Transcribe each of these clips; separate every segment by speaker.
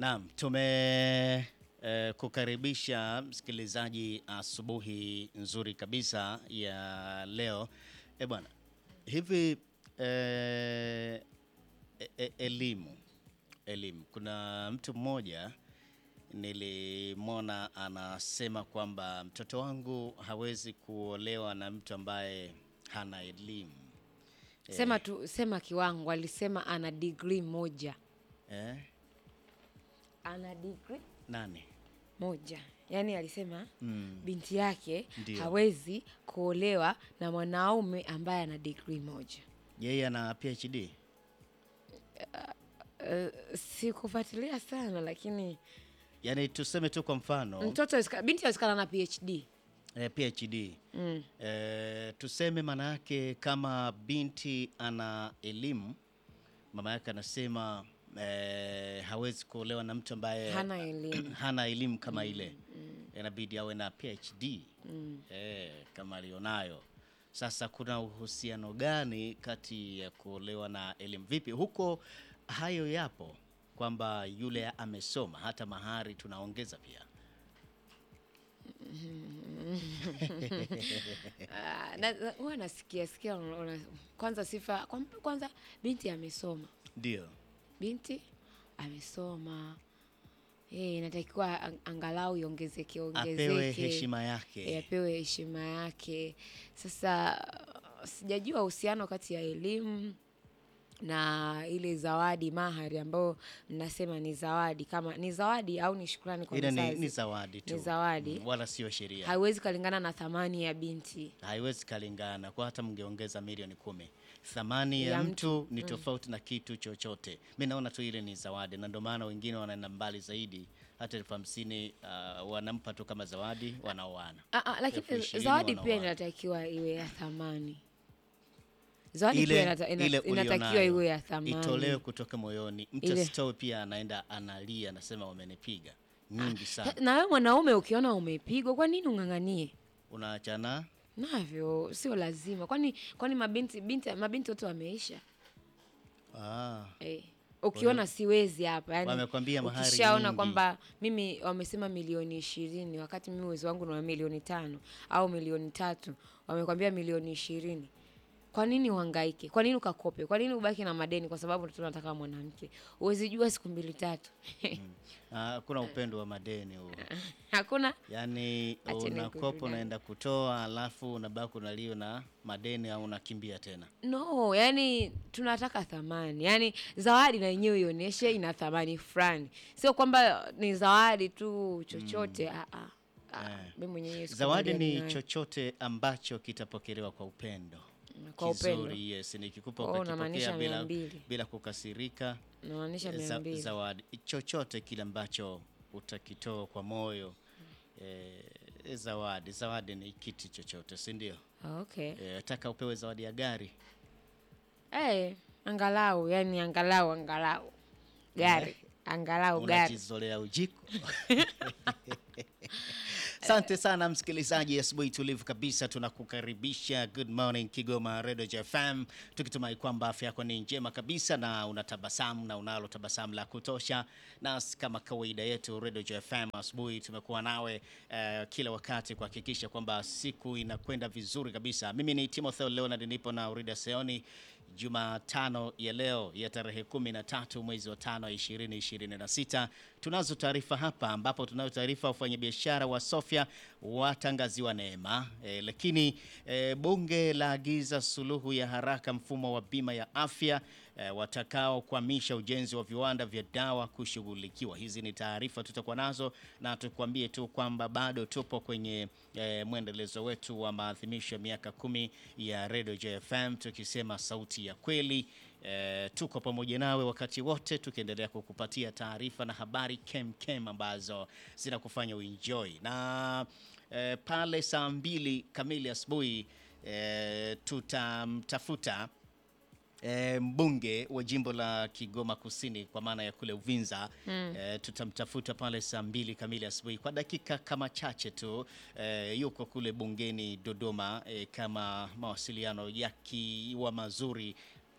Speaker 1: Naam, tume eh, kukaribisha msikilizaji asubuhi nzuri kabisa ya leo. Eh bwana, hivi eh, e, e, elimu elimu, kuna mtu mmoja nilimwona anasema kwamba mtoto wangu hawezi kuolewa na mtu ambaye hana elimu
Speaker 2: Sema tu, sema kiwango. Alisema ana degree moja,
Speaker 1: eh?
Speaker 2: ana degree
Speaker 1: Nani?
Speaker 2: moja. Yaani alisema
Speaker 1: Mm.
Speaker 2: binti yake
Speaker 1: Ndio.
Speaker 2: hawezi kuolewa na mwanaume ambaye ana degree moja.
Speaker 1: Yeye ana PhD
Speaker 2: Uh, sikufuatilia sana lakini
Speaker 1: yaani, tuseme tu kwa mfano
Speaker 2: mtoto awezeka- binti awezekana na PhD.
Speaker 1: eh, PhD
Speaker 2: Mm.
Speaker 1: eh, tuseme maana yake kama binti ana elimu, mama yake anasema eh, hawezi kuolewa na mtu ambaye
Speaker 2: Hana elimu.
Speaker 1: hana elimu kama ile, inabidi awe na PhD eh, kama alionayo. Sasa kuna uhusiano gani kati ya kuolewa na elimu? Vipi huko, hayo yapo kwamba yule amesoma, hata mahari tunaongeza pia.
Speaker 2: Ah, na- na- huwa nasikia sikia una- una- kwanza sifa kwa- kwanza binti amesoma
Speaker 1: Ndio.
Speaker 2: binti amesoma Eh, inatakiwa ang- angalau iongezeke ongezeke
Speaker 1: apewe heshima yake.
Speaker 2: Eh, apewe heshima yake. Sasa sijajua uhusiano kati ya elimu na ile zawadi mahari ambayo mnasema ni zawadi, kama ni zawadi au ni shukrani kwa
Speaker 1: Ile ni,
Speaker 2: mzazi.
Speaker 1: ni zawadi tu,
Speaker 2: Ni zawadi.
Speaker 1: Mm, wala sio sheria.
Speaker 2: haiwezi kalingana na thamani ya binti.
Speaker 1: Haiwezi kalingana kwa hata mngeongeza milioni kumi, thamani ya,
Speaker 2: Ya
Speaker 1: mtu ni tofauti na kitu chochote. Mi naona tu ile ni zawadi, na ndio maana wengine wanaenda mbali zaidi, hata elfu hamsini uh, wanampa tu kama zawadi, wanaoana.
Speaker 2: Ah, ah, lakini
Speaker 1: Elfu ishirini
Speaker 2: zawadi pia
Speaker 1: wanaoana.
Speaker 2: inatakiwa iwe ya thamani. Zawadi pia
Speaker 1: Ile,
Speaker 2: inata, ina,
Speaker 1: ile
Speaker 2: inatakiwa
Speaker 1: ulionayo,
Speaker 2: iwe ya thamani.
Speaker 1: itolewe kutoka moyoni. Mtu
Speaker 2: Ile-
Speaker 1: asitoe pia anaenda analia, anasema wamenipiga nyingi sana.
Speaker 2: Na wewe mwanaume ukiona umepigwa, kwa nini ung'ang'anie?
Speaker 1: Unaachana
Speaker 2: Navyo sio lazima. Kwani kwani mabinti binti mabinti wote wameisha?
Speaker 1: ah.
Speaker 2: Eh. Ukiona siwezi hapa yani,
Speaker 1: Wamekwambia mahari
Speaker 2: ukishaona
Speaker 1: nyingi.
Speaker 2: kwamba mimi wamesema milioni ishirini wakati mimi uwezo wangu ni wa milioni tano au milioni tatu, wamekwambia milioni ishirini. Kwa nini uhangaike? Kwa nini ukakope? Kwa nini ubaki na madeni? Kwa sababu tunataka mwanamke. Uwezi jua siku mbili tatu.
Speaker 1: Ah, kuna upendo wa madeni huo.
Speaker 2: Hakuna
Speaker 1: Yaani
Speaker 2: Acheni
Speaker 1: unakopa
Speaker 2: kujidai.
Speaker 1: unaenda kutoa, alafu unabaki unalio na madeni au unakimbia tena.
Speaker 2: no, yani tunataka thamani, yani zawadi na yenyewe ionyeshe ina thamani fulani, sio kwamba ni zawadi tu chochote. Ah, ah, ah,
Speaker 1: Eh.
Speaker 2: mimi mwenyewe siku
Speaker 1: Zawadi
Speaker 2: moja
Speaker 1: ni
Speaker 2: ninayo.
Speaker 1: chochote ambacho kitapokelewa kwa upendo.
Speaker 2: kwa upendo
Speaker 1: Kizuri, yes, nikikupa
Speaker 2: Oh,
Speaker 1: ukakipokea
Speaker 2: unamaanisha mia
Speaker 1: bila,
Speaker 2: mbili.
Speaker 1: bila kukasirika.
Speaker 2: namaanisha mia
Speaker 1: Za,
Speaker 2: mbili.
Speaker 1: zawadi chochote kile ambacho utakitoa kwa moyo eh, zawadi zawadi ni kitu chochote, si ndio?
Speaker 2: Ah, okay.
Speaker 1: Eh, taka upewe zawadi ya gari
Speaker 2: Eh, angalau yani angalau angalau gari angalau gari
Speaker 1: unajizolea ujiko. Asante sana msikilizaji, asubuhi tulivu kabisa, tunakukaribisha Good Morning Kigoma Radio JFM, tukitumai kwamba afya yako ni njema kabisa na unatabasamu na unalo tabasamu la kutosha. Na kama kawaida yetu Radio JFM asubuhi tumekuwa nawe eh, kila wakati kuhakikisha kwamba siku inakwenda vizuri kabisa. Mimi ni Timotheo Leonard, nipo na Urida Seoni Jumatano ya leo ya tarehe 13 mwezi wa tano 2026. Tunazo taarifa hapa ambapo tunayo taarifa ya wafanyabiashara wa Sofia watangaziwa neema e, lakini e, bunge laagiza suluhu ya haraka mfumo wa bima ya afya e, watakao kuhamisha ujenzi wa viwanda vya dawa kushughulikiwa. Hizi ni taarifa tutakuwa nazo, na tukwambie tu kwamba bado tupo kwenye e, mwendelezo wetu wa maadhimisho ya miaka kumi ya Radio JFM tukisema sauti ya kweli. E, tuko pamoja nawe wakati wote tukiendelea kukupatia taarifa na habari kem kem ambazo zinakufanya uenjoy na e, pale saa mbili kamili asubuhi e, tutamtafuta e, mbunge wa jimbo la Kigoma Kusini kwa maana ya kule Uvinza e, tutamtafuta pale saa mbili kamili asubuhi kwa dakika kama chache tu e, yuko kule bungeni Dodoma e, kama mawasiliano yakiwa mazuri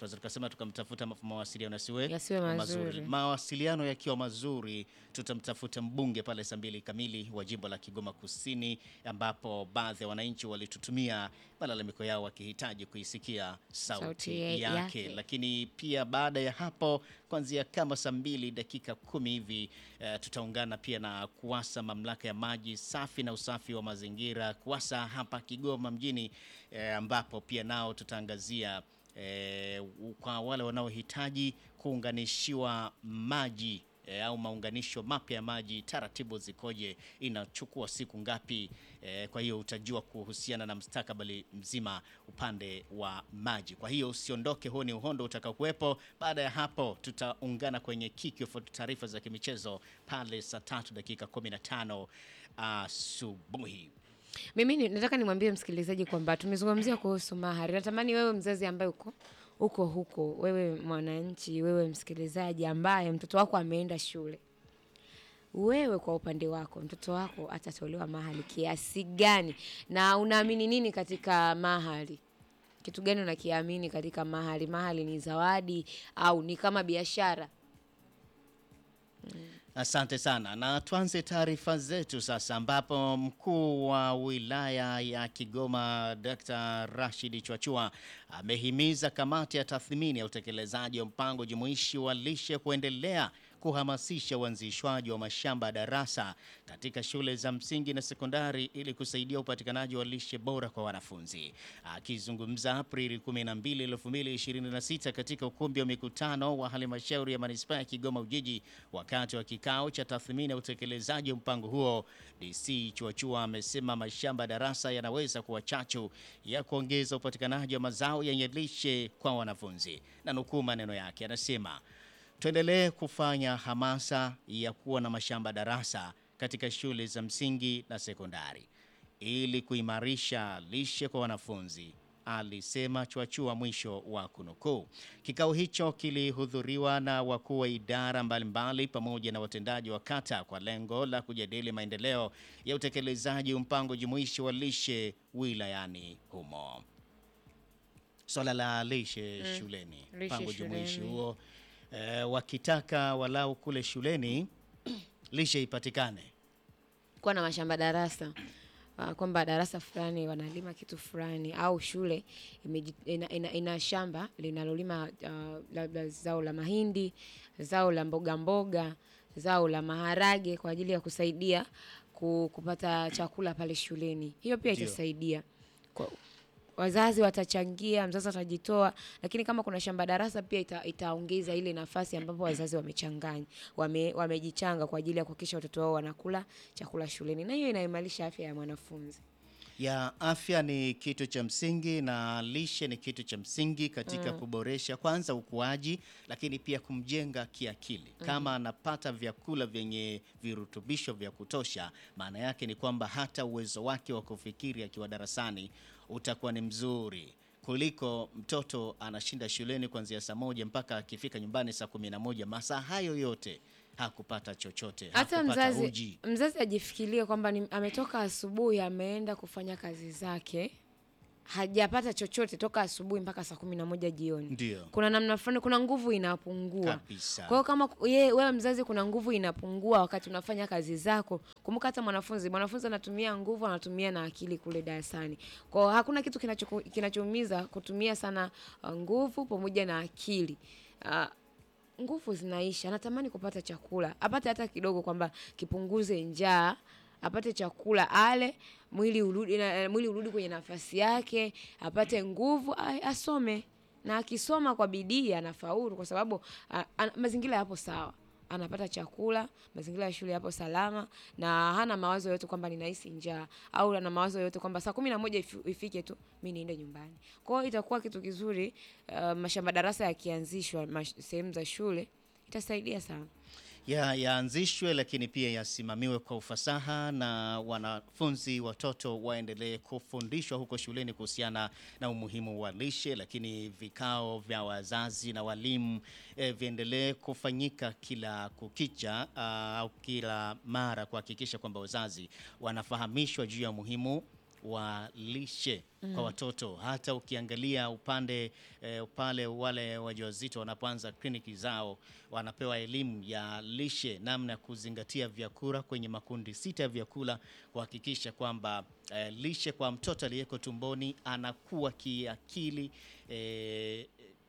Speaker 1: tunaweza tukasema tukamtafuta ma- mawasiliano yasiwe
Speaker 2: Yasiwe mazuri.
Speaker 1: Mawasiliano yakiwa mazuri, tutamtafuta mbunge pale saa mbili kamili wa jimbo la Kigoma Kusini, ambapo baadhi ya wananchi walitutumia malalamiko yao wakihitaji kuisikia sauti,
Speaker 2: Sauti ya-
Speaker 1: yake.
Speaker 2: yake.
Speaker 1: Lakini pia baada ya hapo kuanzia kama saa mbili dakika kumi hivi eh, tutaungana pia na KUWASA, mamlaka ya maji safi na usafi wa mazingira KUWASA hapa Kigoma mjini eh, ambapo pia nao tutaangazia eh, u- kwa wale wanaohitaji kuunganishiwa maji eh, au maunganisho mapya ya maji, taratibu zikoje, inachukua siku ngapi? Eh, kwa hiyo utajua kuhusiana na mustakabali mzima upande wa maji. Kwa hiyo usiondoke, huo ni uhondo utakaokuwepo. Baada ya hapo, tutaungana kwenye kickoff taarifa za kimichezo pale saa tatu dakika 15 asubuhi.
Speaker 2: Mimi ni- nataka nimwambie msikilizaji kwamba tumezungumzia kuhusu mahari. Natamani wewe mzazi ambaye uko uko huko, wewe mwananchi, wewe msikilizaji ambaye mtoto wako ameenda shule, wewe kwa upande wako mtoto wako atatolewa mahari kiasi gani, na unaamini nini katika mahari? Kitu gani unakiamini katika mahari? Mahari ni zawadi au ni kama biashara?
Speaker 1: Asante sana, na tuanze taarifa zetu sasa, ambapo mkuu wa wilaya ya Kigoma Dr. Rashid Chwachua amehimiza kamati ya tathmini ya utekelezaji wa mpango jumuishi wa lishe kuendelea kuhamasisha uanzishwaji wa mashamba ya darasa katika shule za msingi na sekondari ili kusaidia upatikanaji wa lishe bora kwa wanafunzi. Akizungumza Aprili 12, 2026 katika ukumbi wa mikutano wa halmashauri ya manispaa ya Kigoma Ujiji wakati wa kikao cha tathmini ya utekelezaji wa mpango huo, DC Chuachua amesema mashamba ya darasa yanaweza kuwa chachu ya kuongeza upatikanaji wa mazao yenye lishe kwa wanafunzi, na nukuu maneno yake, anasema tuendelee kufanya hamasa ya kuwa na mashamba darasa katika shule za msingi na sekondari ili kuimarisha lishe kwa wanafunzi, alisema Chwachua, mwisho wa kunukuu. Kikao hicho kilihudhuriwa na wakuu wa idara mbalimbali pamoja na watendaji wa kata kwa lengo la kujadili maendeleo ya utekelezaji wa mpango jumuishi wa lishe wilayani humo. Swala la lishe shuleni,
Speaker 2: Lishe
Speaker 1: mpango jumuishi
Speaker 2: shuleni.
Speaker 1: huo eh, wakitaka walau kule shuleni lishe ipatikane.
Speaker 2: kuwa na mashamba darasa uh, kwamba darasa fulani wanalima kitu fulani au shule imeji- ina, ina, ina shamba linalolima uh, labda zao la mahindi, zao la mboga mboga, zao la maharage kwa ajili ya kusaidia ku, kupata chakula pale shuleni. Hiyo pia
Speaker 1: Ndio.
Speaker 2: itasaidia kwa, wazazi watachangia, mzazi atajitoa, lakini kama kuna shamba darasa pia ita, itaongeza ile nafasi ambapo wazazi wamechanganya wame, wamejichanga kwa ajili ya kuhakikisha watoto wao wanakula chakula shuleni, na hiyo inaimarisha afya ya mwanafunzi.
Speaker 1: ya afya ni kitu cha msingi na lishe ni kitu cha msingi katika kuboresha kwanza ukuaji, lakini pia kumjenga kiakili. Kama anapata vyakula vyenye virutubisho vya kutosha, maana yake ni kwamba hata uwezo wake wa kufikiri akiwa darasani utakuwa ni mzuri kuliko mtoto anashinda shuleni kuanzia saa moja mpaka akifika nyumbani saa kumi na moja. Masaa hayo yote hakupata chochote,
Speaker 2: Hata
Speaker 1: hakupata
Speaker 2: mzazi
Speaker 1: uji.
Speaker 2: mzazi ajifikirie kwamba ni- ametoka asubuhi ameenda kufanya kazi zake, hajapata chochote toka asubuhi mpaka saa kumi na moja jioni.
Speaker 1: Ndio
Speaker 2: Kuna namna fulani, kuna nguvu inapungua.
Speaker 1: kabisa.
Speaker 2: Kwa hiyo kama ku- ye, wewe mzazi, kuna nguvu inapungua wakati unafanya kazi zako. Kumbuka hata mwanafunzi, mwanafunzi anatumia nguvu, anatumia na akili kule darasani. Kwa hiyo hakuna kitu kinachoku- kinachoumiza kutumia sana uh, nguvu pamoja na akili. Uh, nguvu zinaisha, anatamani kupata chakula, apate hata kidogo, kwamba kipunguze njaa, apate chakula ale, mwili urudi, na, mwili urudi kwenye nafasi yake, apate nguvu, a- asome na akisoma kwa bidii anafaulu, kwa sababu a, a, mazingira yapo sawa, anapata chakula, mazingira ya shule yapo salama, na hana mawazo yote kwamba ninahisi njaa au ana mawazo yote kwamba saa kumi na moja ifi- ifike tu mi niende nyumbani. Kwa hiyo itakuwa kitu kizuri. Uh, mashamba darasa yakianzishwa mash- sehemu za shule itasaidia sana.
Speaker 1: ya yaanzishwe lakini pia yasimamiwe kwa ufasaha na wanafunzi watoto waendelee kufundishwa huko shuleni kuhusiana na umuhimu wa lishe, lakini vikao vya wazazi na walimu eh, viendelee kufanyika kila kukicha ah, au kila mara kuhakikisha kwamba wazazi wanafahamishwa juu ya umuhimu wa lishe kwa watoto. Hata ukiangalia upande eh, pale wale wajawazito wanapoanza kliniki zao wanapewa elimu ya lishe, namna ya kuzingatia vyakula kwenye makundi sita ya vyakula, kuhakikisha kwamba eh, lishe kwa mtoto aliyeko tumboni anakuwa kiakili eh,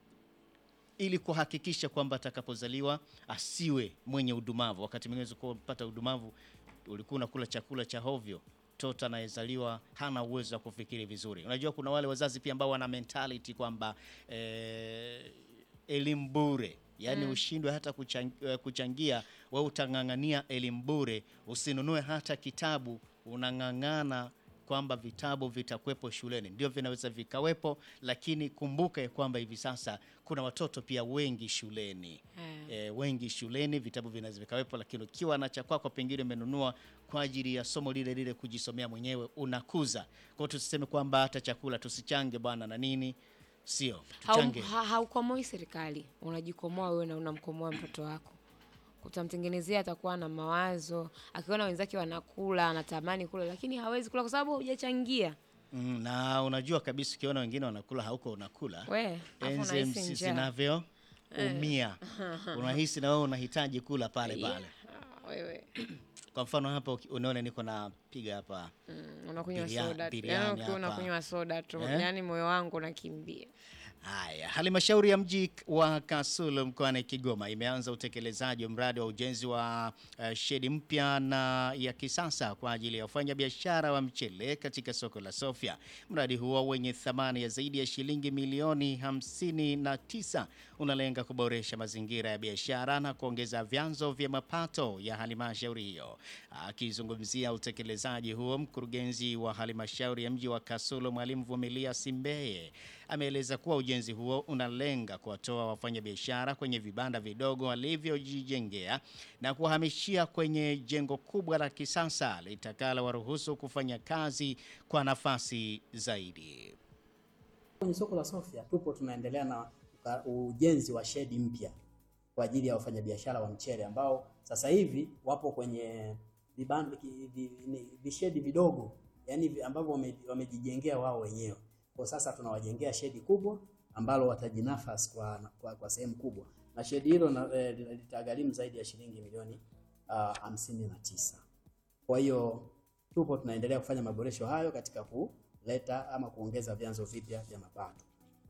Speaker 1: ili kuhakikisha kwamba atakapozaliwa asiwe mwenye udumavu. Wakati mwingine unaweza kupata udumavu, ulikuwa unakula chakula cha hovyo, mtoto anayezaliwa hana uwezo wa kufikiri vizuri. Unajua kuna wale wazazi pia ambao wana mentality kwamba eh, elimu bure yaani ushindwe hata kuchang, eh, kuchangia, wewe utang'ang'ania elimu bure, usinunue hata kitabu, unang'ang'ana kwamba vitabu vitakuwepo shuleni. Ndio vinaweza vikawepo, lakini kumbuka ya kwamba hivi sasa kuna watoto pia wengi shuleni e, wengi shuleni, vitabu vinaweza vikawepo, lakini ukiwa na cha kwako pengine umenunua kwa ajili ya somo lile lile kujisomea mwenyewe, unakuza. Kwa hiyo tusiseme kwamba hata chakula tusichange bwana na nini, sio
Speaker 2: Hau-
Speaker 1: tuchange.
Speaker 2: ha- haukomoi serikali, unajikomoa wewe na unamkomoa mtoto wako. Utamtengenezea, atakuwa na mawazo, akiona wenzake wanakula anatamani kula, lakini hawezi kula kwa sababu hujachangia.
Speaker 1: Mm, na unajua kabisa ukiona wengine wanakula hauko unakula
Speaker 2: We, afu unahisi
Speaker 1: enzymes
Speaker 2: njaa.
Speaker 1: zinavyo umia, unahisi na wewe unahitaji kula pale pale.
Speaker 2: Ah, wewe
Speaker 1: Kwa mfano hapa uki- unaona niko napiga hapa
Speaker 2: mm, unakunywa
Speaker 1: Biria-
Speaker 2: soda tu.
Speaker 1: biriani
Speaker 2: Yaani ukiwa
Speaker 1: hapa.
Speaker 2: unakunywa soda tu,
Speaker 1: Eh?
Speaker 2: yaani moyo wangu unakimbia.
Speaker 1: Haya, halmashauri ya mji wa Kasulu mkoani Kigoma imeanza utekelezaji wa mradi wa ujenzi wa uh, shedi mpya na ya kisasa kwa ajili ya wafanyabiashara wa mchele katika soko la Sofia. Mradi huo wenye thamani ya zaidi ya shilingi milioni 59 unalenga kuboresha mazingira ya biashara na kuongeza vyanzo vya mapato ya halmashauri hiyo. Akizungumzia utekelezaji huo, mkurugenzi wa halmashauri ya mji wa Kasulu Mwalimu Vumilia Simbeye ameeleza kuwa ujenzi huo unalenga kuwatoa wafanyabiashara kwenye vibanda vidogo walivyojijengea na kuwahamishia kwenye jengo kubwa la kisasa litakalo waruhusu kufanya kazi kwa nafasi zaidi.
Speaker 3: Kwenye soko la Sofia tupo tunaendelea na uka- ujenzi wa shedi mpya kwa ajili ya wafanyabiashara wa mchele ambao sasa hivi wapo kwenye vibanda ki- vi- ni- vishedi vidogo yani vi- ambavyo wame- wamejijengea wao wenyewe. Kwa sasa tunawajengea shedi kubwa ambalo watajinafasi kwa, kwa, kwa sehemu kubwa na shedi hilo na- eh, litagharimu zaidi ya shilingi milioni ah, hamsini na tisa. Kwa hiyo tupo tunaendelea kufanya maboresho hayo katika kuleta ama kuongeza vyanzo vipya vya mapato.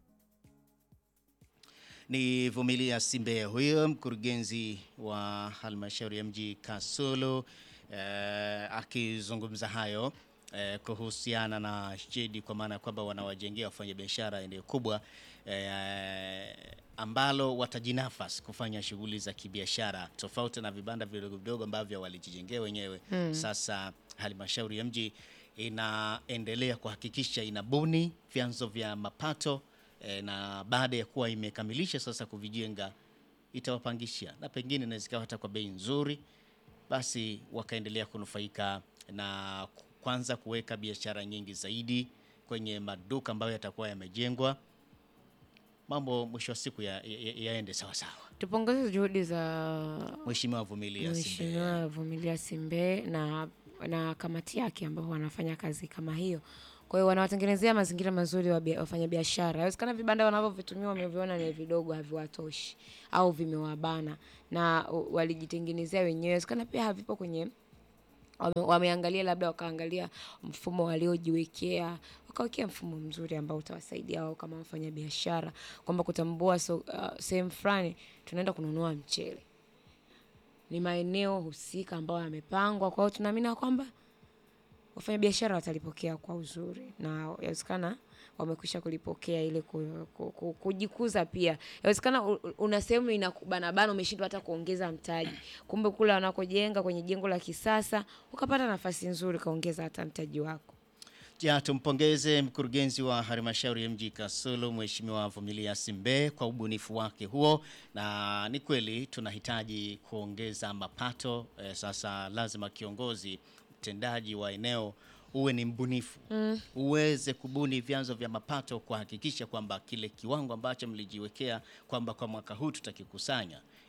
Speaker 1: Ni Vumilia Simbeye huyo mkurugenzi wa halmashauri ya mji Kasulu eh, akizungumza hayo eh, kuhusiana na shedi, kwa maana ya kwamba wanawajengea wafanyabiashara eneo kubwa eh, ambalo watajinafasi kufanya shughuli za kibiashara tofauti na vibanda vidogo vidogo ambavyo walijijengea wenyewe. Sasa halmashauri ya mji inaendelea kuhakikisha inabuni vyanzo vya mapato e, na baada ya kuwa imekamilisha sasa kuvijenga itawapangisha na pengine inaweza ikawa hata kwa bei nzuri, basi wakaendelea kunufaika na ku- kwanza kuweka biashara nyingi zaidi kwenye maduka ambayo yatakuwa yamejengwa, mambo mwisho wa siku ya- ya- ya- yaende sawa sawa.
Speaker 2: Tupongeze juhudi za
Speaker 1: Mheshimiwa Vumilia Simbeye.
Speaker 2: Mheshimiwa Vumilia Simbeye na, na kamati yake ambao wanafanya kazi kama hiyo. Kwa hiyo wanawatengenezea mazingira mazuri wa bia- wafanyabiashara. Inawezekana vibanda wanavyovitumia wameviona ni vidogo, haviwatoshi au vimewabana na u- walijitengenezea wenyewe. Inawezekana pia havipo kwenye wame, wameangalia labda wakaangalia mfumo waliojiwekea wakawekea mfumo mzuri ambao utawasaidia wao kama wafanya biashara kwamba kutambua so, uh, sehemu fulani tunaenda kununua mchele ni maeneo husika ambayo yamepangwa. Kwa hiyo tunaamini ya kwamba wafanyabiashara watalipokea kwa uzuri, na yawezekana wamekwisha kulipokea ile ku, ku, ku, kujikuza pia. Yawezekana u- u- una sehemu inakubanabana, umeshindwa hata kuongeza mtaji, kumbe kule wanakojenga kwenye jengo la kisasa ukapata nafasi nzuri, kaongeza hata mtaji wako.
Speaker 1: Ja, tumpongeze mkurugenzi wa halmashauri ya mji Kasulu Mheshimiwa Vumilia Simbeye kwa ubunifu wake huo, na ni kweli tunahitaji kuongeza mapato eh, sasa lazima kiongozi mtendaji wa eneo uwe ni mbunifu mm. uweze kubuni vyanzo vya mapato kuhakikisha kwamba kile kiwango ambacho mlijiwekea kwamba kwa mwaka huu tutakikusanya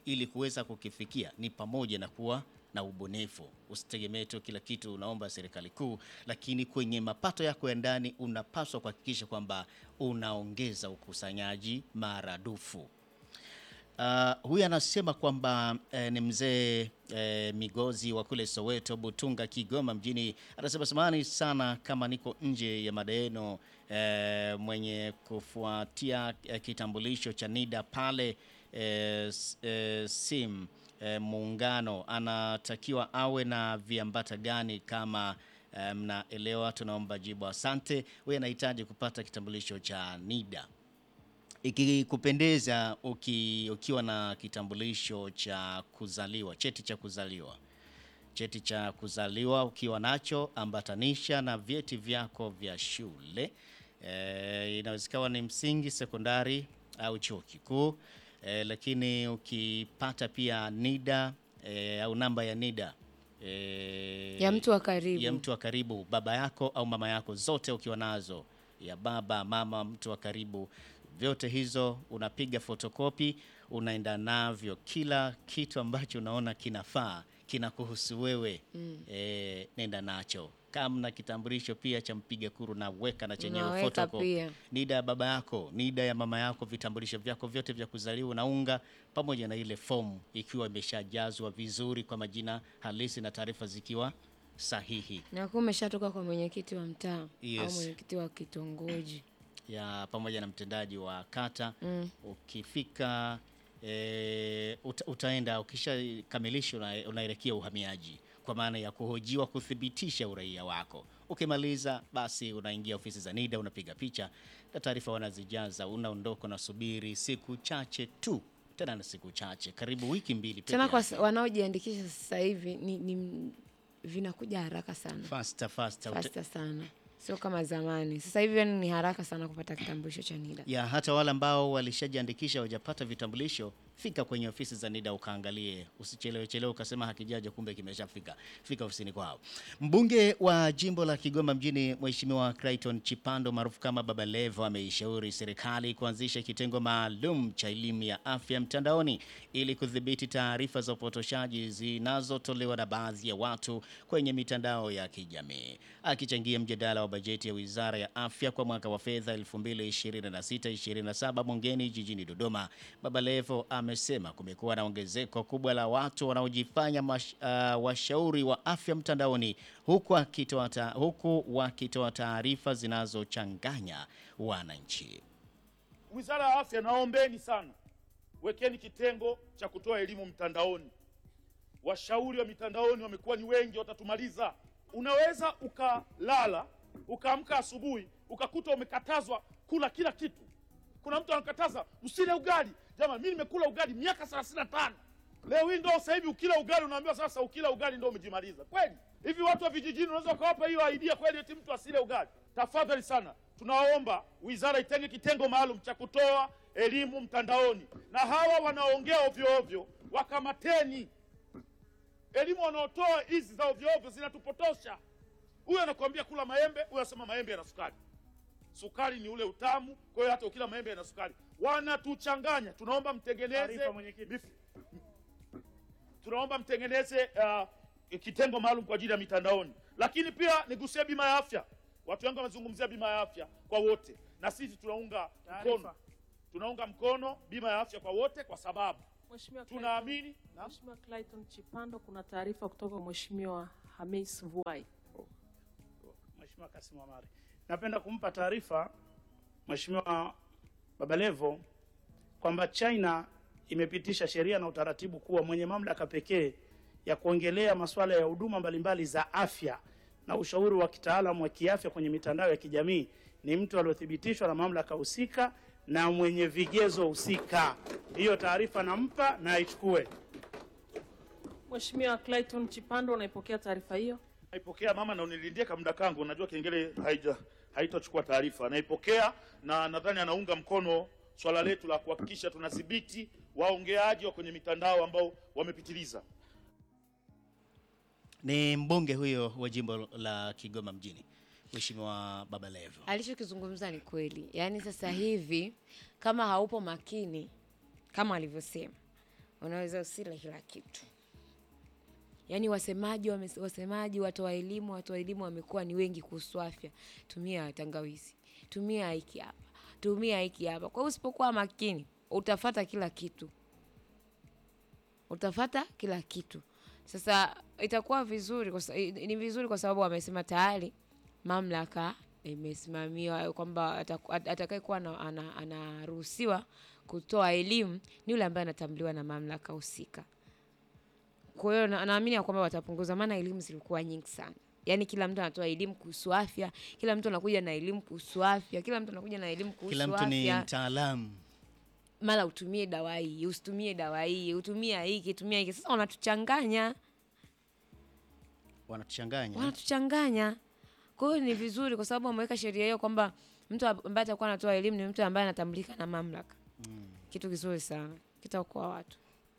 Speaker 1: ili kuweza kukifikia ni pamoja na kuwa na ubunifu. Usitegemee tu kila kitu unaomba serikali kuu, lakini kwenye mapato yako ya ndani unapaswa kuhakikisha kwamba unaongeza ukusanyaji maradufu. Uh, huyu anasema kwamba eh, ni mzee eh, Migozi wa kule Soweto, Butunga, Kigoma mjini. Anasema samahani sana kama niko nje ya madeno eh, mwenye kufuatia eh, kitambulisho cha NIDA pale eh, s- eh, sim eh, muungano anatakiwa awe na viambata gani kama eh, mnaelewa? Tunaomba jibu, asante. Huyu anahitaji kupata kitambulisho cha NIDA ikikupendeza uki, ukiwa na kitambulisho cha kuzaliwa, cheti cha kuzaliwa, cheti cha kuzaliwa ukiwa nacho, ambatanisha na vyeti vyako vya shule e, inawezekana ni msingi, sekondari au chuo kikuu e, lakini ukipata pia NIDA e, au namba ya NIDA e,
Speaker 2: ya mtu wa karibu
Speaker 1: ya mtu wa karibu, baba yako au mama yako, zote ukiwa nazo, ya baba, mama, mtu wa karibu, vyote hizo unapiga fotokopi, unaenda navyo, kila kitu ambacho unaona kinafaa kinakuhusu wewe mm. E, nenda nacho. Kama na kitambulisho pia cha mpiga kuru na weka na chenyewe
Speaker 2: Unaweka
Speaker 1: photocopy.
Speaker 2: pia.
Speaker 1: NIDA ya baba yako, NIDA ya mama yako, vitambulisho vyako vyote vya kuzaliwa na unga, pamoja na ile fomu ikiwa imeshajazwa vizuri kwa majina halisi na taarifa zikiwa sahihi
Speaker 2: na kuwa umeshatoka kwa mwenyekiti wa mtaa au
Speaker 1: Yes.
Speaker 2: mwenyekiti wa kitongoji
Speaker 1: ya pamoja na mtendaji wa kata
Speaker 2: Mm.
Speaker 1: ukifika e, uta, utaenda ukishakamilisha una, unaelekea uhamiaji kwa maana ya kuhojiwa kuthibitisha uraia wako. Ukimaliza basi unaingia ofisi za NIDA unapiga picha na taarifa wanazijaza, unaondoka, unasubiri siku chache tu, tena na siku chache, karibu wiki mbili peke
Speaker 2: tena kwa
Speaker 1: yake.
Speaker 2: sa- wanaojiandikisha sasa hivi ni, ni vinakuja haraka sana
Speaker 1: faster faster, Uta-
Speaker 2: fasta sana sio kama zamani sasa hivi yani ni haraka sana kupata kitambulisho cha NIDA
Speaker 1: ya hata wale ambao walishajiandikisha hawajapata vitambulisho, fika kwenye ofisi za NIDA ukaangalie, usichelewe chelewe ukasema hakijaja, kumbe kimeshafika. Fika ofisini kwao. Mbunge wa jimbo la Kigoma mjini, Mheshimiwa Clayton Chipando maarufu kama Baba Levo, ameishauri serikali kuanzisha kitengo maalum cha elimu ya afya mtandaoni ili kudhibiti taarifa za upotoshaji zinazotolewa na baadhi ya watu kwenye mitandao ya kijamii. Akichangia mjadala wa bajeti ya Wizara ya Afya kwa mwaka wa fedha 2026-2027 bungeni jijini Dodoma, Baba Levo amesema kumekuwa na ongezeko kubwa la watu wanaojifanya mash, uh, washauri wa afya mtandaoni huku akitoa ta- huku wakitoa taarifa zinazochanganya wananchi.
Speaker 4: Wizara ya Afya, naombeni sana, wekeni kitengo cha kutoa elimu mtandaoni. Washauri wa mitandaoni wamekuwa ni wengi, watatumaliza. Unaweza ukalala ukaamka asubuhi ukakuta umekatazwa kula kila kitu. Kuna mtu anakataza usile ugali. Jamani, mimi nimekula ugali miaka 35 leo hii ndo sasa hivi ukila ugali unaambiwa sasa ukila ugali ndo umejimaliza. Kweli hivi watu wa vijijini unaweza ukawapa hiyo idea kweli, eti mtu asile ugali? Tafadhali sana, tunaomba wizara itenge kitengo maalum cha kutoa elimu mtandaoni, na hawa wanaongea ovyo ovyo wakamateni. Elimu wanaotoa hizi za ovyo ovyo zinatupotosha. Huyu anakuambia kula maembe, huyu anasema maembe yana sukari. Sukari ni ule utamu, kwa hiyo hata ukila maembe yana sukari. Wanatuchanganya. Tunaomba mtengeneze
Speaker 5: Taarifa, mwenyekiti.
Speaker 4: mif- tunaomba mtengeneze uh, kitengo maalum kwa ajili ya mitandaoni, lakini pia nigusie bima ya afya. Watu wengi wamezungumzia bima ya afya kwa wote, na sisi tunaunga
Speaker 5: Taarifa.
Speaker 4: mkono, tunaunga mkono bima ya afya kwa wote kwa sababu
Speaker 5: Mheshimiwa Clayton-
Speaker 4: tunaamini na
Speaker 5: Mheshimiwa Clayton Chipando, kuna taarifa kutoka kwa Mheshimiwa Hamis Vuai.
Speaker 6: Mheshimiwa Kasim Amari. Napenda kumpa taarifa Mheshimiwa Babalevo kwamba China imepitisha sheria na utaratibu kuwa mwenye mamlaka pekee ya kuongelea masuala ya huduma mbalimbali za afya na ushauri wa kitaalamu wa kiafya kwenye mitandao ya kijamii ni mtu aliyothibitishwa na mamlaka husika na mwenye vigezo husika. Hiyo taarifa nampa na aichukue.
Speaker 5: Mheshimiwa Clayton Chipando, unaipokea taarifa hiyo?
Speaker 4: naipokea mama na unilindie kamda kangu, unajua kengele haija haitochukua taarifa. Naipokea na nadhani anaunga mkono swala letu la kuhakikisha tunadhibiti waongeaji wa kwenye mitandao ambao wamepitiliza.
Speaker 1: Ni mbunge huyo wa jimbo la Kigoma mjini, Mheshimiwa Baba Levo.
Speaker 2: alichokizungumza ni kweli yaani sasa hivi kama haupo makini kama alivyosema unaweza usile kila kitu yaani wasemaji wame, wasemaji watoa elimu watoa elimu wamekuwa ni wengi kuhusu afya tumia tangawizi tumia hiki hapa tumia hiki hapa kwa hiyo usipokuwa makini utafata kila kitu utafata kila kitu sasa itakuwa vizuri kwa, sa- ni vizuri kwa sababu wamesema tayari mamlaka imesimamiwa kwamba ataku- at- atakayekuwa ana- ana- anaruhusiwa kutoa elimu ni yule ambaye anatambuliwa na mamlaka husika kwa hiyo na- naamini ya kwamba watapunguza maana elimu zilikuwa nyingi sana yaani kila mtu anatoa elimu kuhusu afya kila mtu anakuja na elimu kuhusu afya kila mtu anakuja na elimu kuhusu
Speaker 1: Kila mtu ni
Speaker 2: afya
Speaker 1: mtaalamu.
Speaker 2: mara utumie dawa hii usitumie dawa hii utumia hiki tumia hiki sasa wanatuchanganya
Speaker 1: Wanatuchanganya.
Speaker 2: wanatuchanganya kwa hiyo ni vizuri kwa sababu wameweka sheria hiyo kwamba mtu ambaye atakuwa anatoa elimu ni mtu ambaye anatambulika na mamlaka kitu kizuri sana kitaokoa watu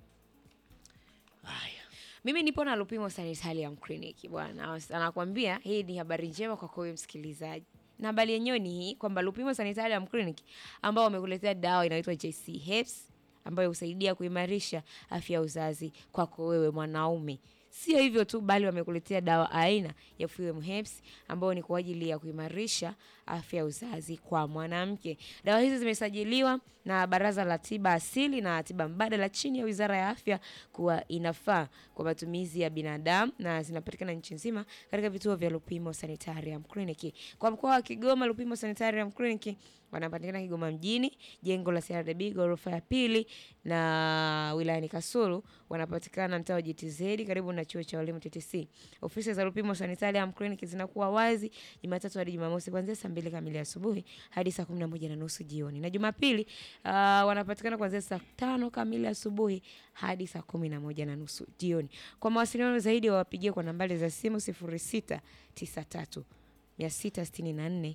Speaker 1: Haya.
Speaker 2: mimi nipo na Lupimo Sanitarium Clinic bwana, anakwambia hii ni habari njema kwako wewe msikilizaji, na habari yenyewe ni hii kwamba Lupimo Sanitarium Clinic ambao wamekuletea dawa inaitwa JC Herbs ambayo husaidia kuimarisha afya ya uzazi kwako wewe mwanaume. Sio hivyo tu, bali wamekuletea dawa aina ya Fuem Herbs ambayo ni kwa ajili ya kuimarisha afya ya uzazi kwa mwanamke. Dawa hizi zimesajiliwa na Baraza la Tiba Asili na Tiba Mbadala chini ya Wizara ya Afya kuwa inafaa kwa matumizi ya binadamu na zinapatikana nchi nzima katika vituo vya Lupimo Sanitarium Clinic. Kwa mkoa wa Kigoma, Lupimo Sanitarium Clinic wanapatikana Kigoma mjini, jengo la CRDB ghorofa ya pili, na wilayani Kasulu wanapatikana mtaa wa GTZ karibu na chuo cha walimu TTC. Ofisi za Lupimo Sanitarium Clinic zinakuwa wazi Jumatatu hadi Jumamosi kuanzia saa mbili kamili asubuhi hadi saa kumi na moja na nusu jioni, na Jumapili uh, wanapatikana kuanzia saa tano kamili asubuhi hadi saa kumi na moja na nusu jioni. Kwa mawasiliano zaidi wawapigie kwa nambari za simu sifuri sita tisa tatu 664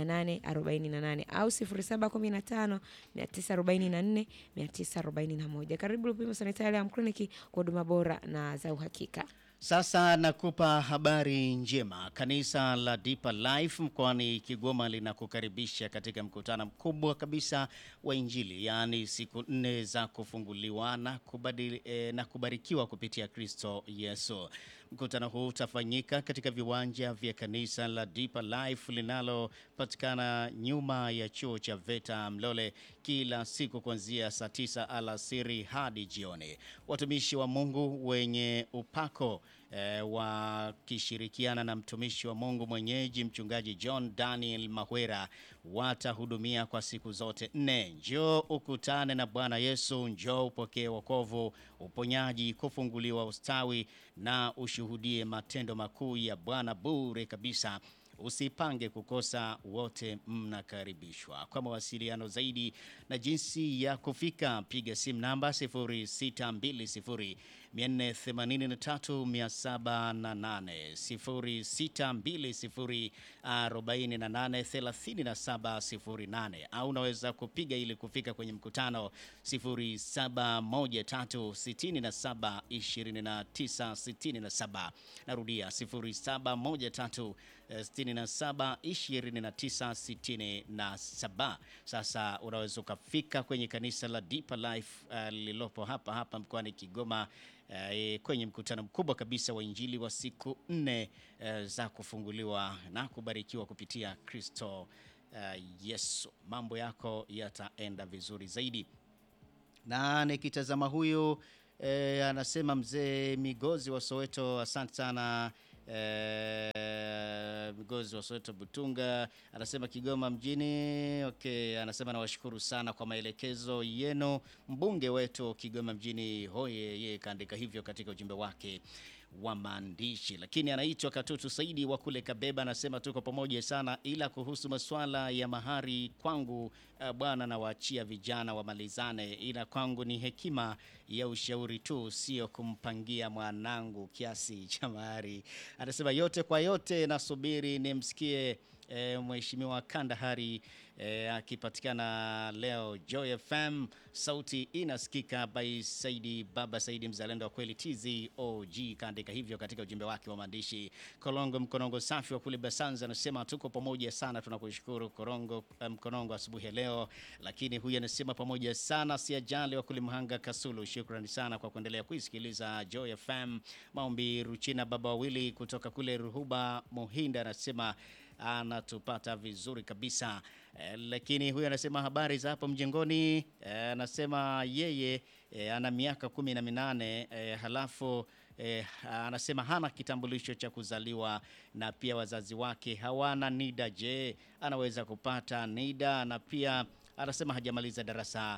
Speaker 2: 848 au 0715 944 941. Karibu Lupimo Sanitarium Clinic kwa huduma bora na za uhakika.
Speaker 1: Sasa nakupa habari njema. Kanisa la Deeper Life mkoani Kigoma linakukaribisha katika mkutano mkubwa kabisa wa Injili, yaani siku nne za kufunguliwa na, kubadili, eh, na kubarikiwa kupitia Kristo Yesu. Mkutano huu utafanyika katika viwanja vya kanisa la Deeper Life linalopatikana nyuma ya chuo cha VETA Mlole, kila siku kuanzia saa tisa alasiri hadi jioni. Watumishi wa Mungu wenye upako eh, wakishirikiana na mtumishi wa Mungu mwenyeji mchungaji John Daniel Mahwera watahudumia kwa siku zote nne. Njoo ukutane na Bwana Yesu, njoo upokee wokovu, uponyaji, kufunguliwa, ustawi na ushuhudie matendo makuu ya Bwana bure kabisa. Usipange kukosa, wote mnakaribishwa. Kwa mawasiliano zaidi na jinsi ya kufika, piga simu namba 0620 483 708 0620 48 37 08 au unaweza kupiga ili kufika kwenye mkutano 0713 67 29 67. Narudia 0713 67 29 67. Sasa unaweza ukafika kwenye kanisa la Deeper Life uh, lililopo hapa hapa mkoani Kigoma uh, kwenye mkutano mkubwa kabisa wa Injili wa siku nne uh, za kufunguliwa na kubarikiwa kupitia Kristo uh, Yesu. Mambo yako yataenda vizuri zaidi na nikitazama huyu eh, anasema mzee Migozi wa Soweto, asante sana eh, Migozi wa Soweto Butunga, anasema Kigoma mjini. Okay, anasema nawashukuru sana kwa maelekezo yenu, mbunge wetu Kigoma mjini hoye. Yeye kaandika hivyo katika ujumbe wake wa maandishi, lakini anaitwa Katutu Saidi wa kule Kabeba, anasema tuko pamoja sana, ila kuhusu masuala ya mahari kwangu, uh, bwana nawaachia vijana wamalizane, ila kwangu ni hekima ya ushauri tu, sio kumpangia mwanangu kiasi cha mahari. Anasema yote kwa yote, nasubiri nimsikie E, Mheshimiwa Kandahari e, akipatikana leo Joy FM, sauti inasikika by Saidi Baba Saidi, mzalendo wa kweli TZOG, kaandika hivyo katika ujumbe wake wa maandishi. Kolongo Mkonongo safi wa kule Basanza anasema tuko pamoja sana, tunakushukuru Korongo Mkonongo asubuhi ya leo. Lakini huyu anasema pamoja sana, si ajali wa kule Mhanga Kasulu, shukrani sana kwa kuendelea kuisikiliza Joy FM. Maombi Ruchina baba wawili kutoka kule Ruhuba Muhinda anasema anatupata vizuri kabisa eh, lakini huyu anasema habari za hapo mjengoni. Eh, anasema yeye eh, ana miaka kumi na minane eh, halafu eh, anasema hana kitambulisho cha kuzaliwa na pia wazazi wake hawana NIDA. Je, anaweza kupata NIDA? Na pia anasema hajamaliza darasa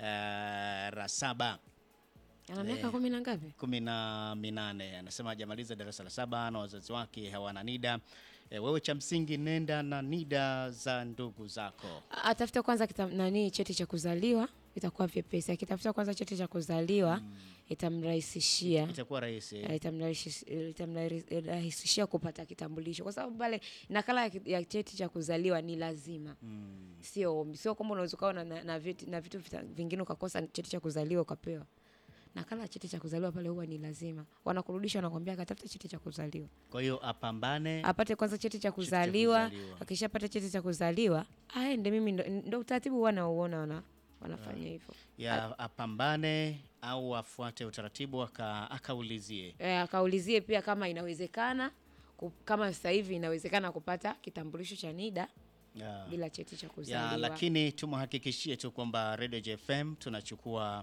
Speaker 1: eh, la saba
Speaker 2: Ana miaka kumi na ngapi?
Speaker 1: kumi na minane anasema hajamaliza darasa la saba na wazazi wake hawana NIDA. E, wewe cha msingi nenda na NIDA za ndugu zako.
Speaker 2: Atafute kwanza kita, nani cheti cha kuzaliwa itakuwa vyepesi. Akitafuta kwanza cheti cha kuzaliwa itamrahisishia
Speaker 1: Itakuwa rahisi.
Speaker 2: Eh, itamrahisi- itamrahisishia kupata kitambulisho kwa sababu pale nakala ya, ki- ya cheti cha kuzaliwa ni lazima sio ombi sio kwamba unaweza ukawa na, na, na, vitu, na vitu vita- vingine ukakosa cheti cha kuzaliwa ukapewa nakala ya cheti cha kuzaliwa pale huwa ni lazima wanakurudisha wanakwambia akatafuta cheti cha kuzaliwa
Speaker 1: Kwa hiyo apambane.
Speaker 2: apate kwanza cheti cha kuzaliwa
Speaker 1: kuzaliwa.
Speaker 2: akishapata cheti cha kuzaliwa aende mimi ndo, ndo utaratibu wanauona wana, wanafanya hivyo
Speaker 1: ya apambane au afuate utaratibu aka, akaulizie.
Speaker 2: e, akaulizie pia kama inawezekana ku- kama sasa hivi inawezekana kupata kitambulisho cha NIDA
Speaker 1: Ya.
Speaker 2: bila cheti cha
Speaker 1: Ya,
Speaker 2: kuzaliwa.
Speaker 1: lakini tumhakikishie tu kwamba Radio JFM tunachukua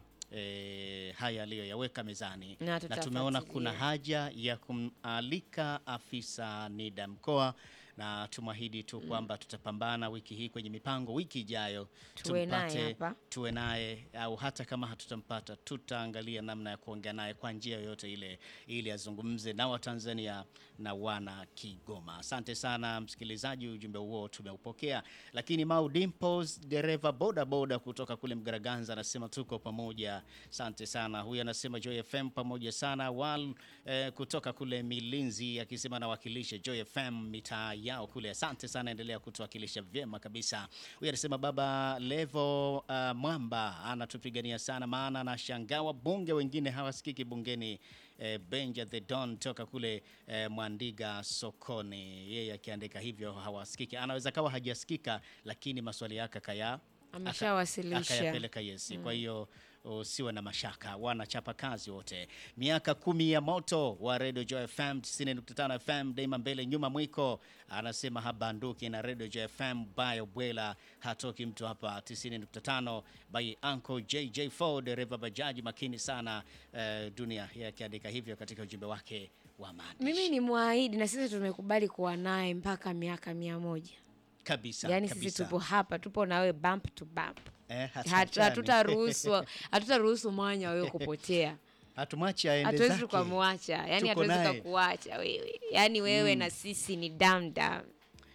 Speaker 1: eh, haya aliyoyaweka mezani
Speaker 2: Na
Speaker 1: na tumeona
Speaker 2: tutafuatilia.
Speaker 1: kuna haja ya kumalika afisa NIDA mkoa na tumwahidi tu kwamba tutapambana wiki hii kwenye mipango, wiki ijayo
Speaker 2: Tuwe naye hapa.
Speaker 1: tuwe naye au hata kama hatutampata tutaangalia namna ya kuongea naye kwa njia yoyote ile ili azungumze na Watanzania na wana Kigoma. Asante sana msikilizaji, ujumbe huo tumeupokea. Lakini Mau Dimples, dereva boda boda kutoka kule Mgaraganza, anasema tuko pamoja. Asante sana. Huyu anasema Joy FM pamoja sana. Wal eh, kutoka kule Milinzi akisema nawakilisha Joy FM mitaa yao kule. Asante sana, endelea kutuwakilisha vyema kabisa. Huyu anasema baba Levo uh, Mwamba anatupigania sana, maana anashangaa wabunge wengine hawasikiki bungeni. Eh, Benja the Don toka kule eh, Mwandiga sokoni, yeye akiandika hivyo hawasikiki. Anaweza kawa hajasikika, lakini maswali yake kaya
Speaker 2: Ameshawasilisha.
Speaker 1: akayapeleka yesi. Kwa hiyo usiwe na mashaka, wanachapa kazi wote. Miaka kumi ya moto wa Radio Joy FM 90.5 FM, daima mbele nyuma mwiko, anasema habanduki na Radio Joy FM bayo bwela, hatoki mtu hapa 90.5 by Uncle JJ4 dereva bajaji makini sana eh, dunia yeye akiandika hivyo katika ujumbe wake wa maandishi
Speaker 2: Mimi ni mwahidi na sisi tumekubali kuwa naye mpaka miaka mia moja.
Speaker 1: kabisa
Speaker 2: Yaani
Speaker 1: kabisa.
Speaker 2: sisi tupo hapa, tupo na wewe bump to bump.
Speaker 1: eh,
Speaker 2: Hatu-
Speaker 1: hatuachani.
Speaker 2: Hatutaruhusu hatutaruhusu mwanya wa wewe kupotea.
Speaker 1: hatumwachi aende
Speaker 2: Hatuwezi
Speaker 1: zake.
Speaker 2: tukamwacha, yani
Speaker 1: Tuko
Speaker 2: hatuwezi
Speaker 1: naye.
Speaker 2: tukakuacha wewe, yani wewe na sisi ni damdam.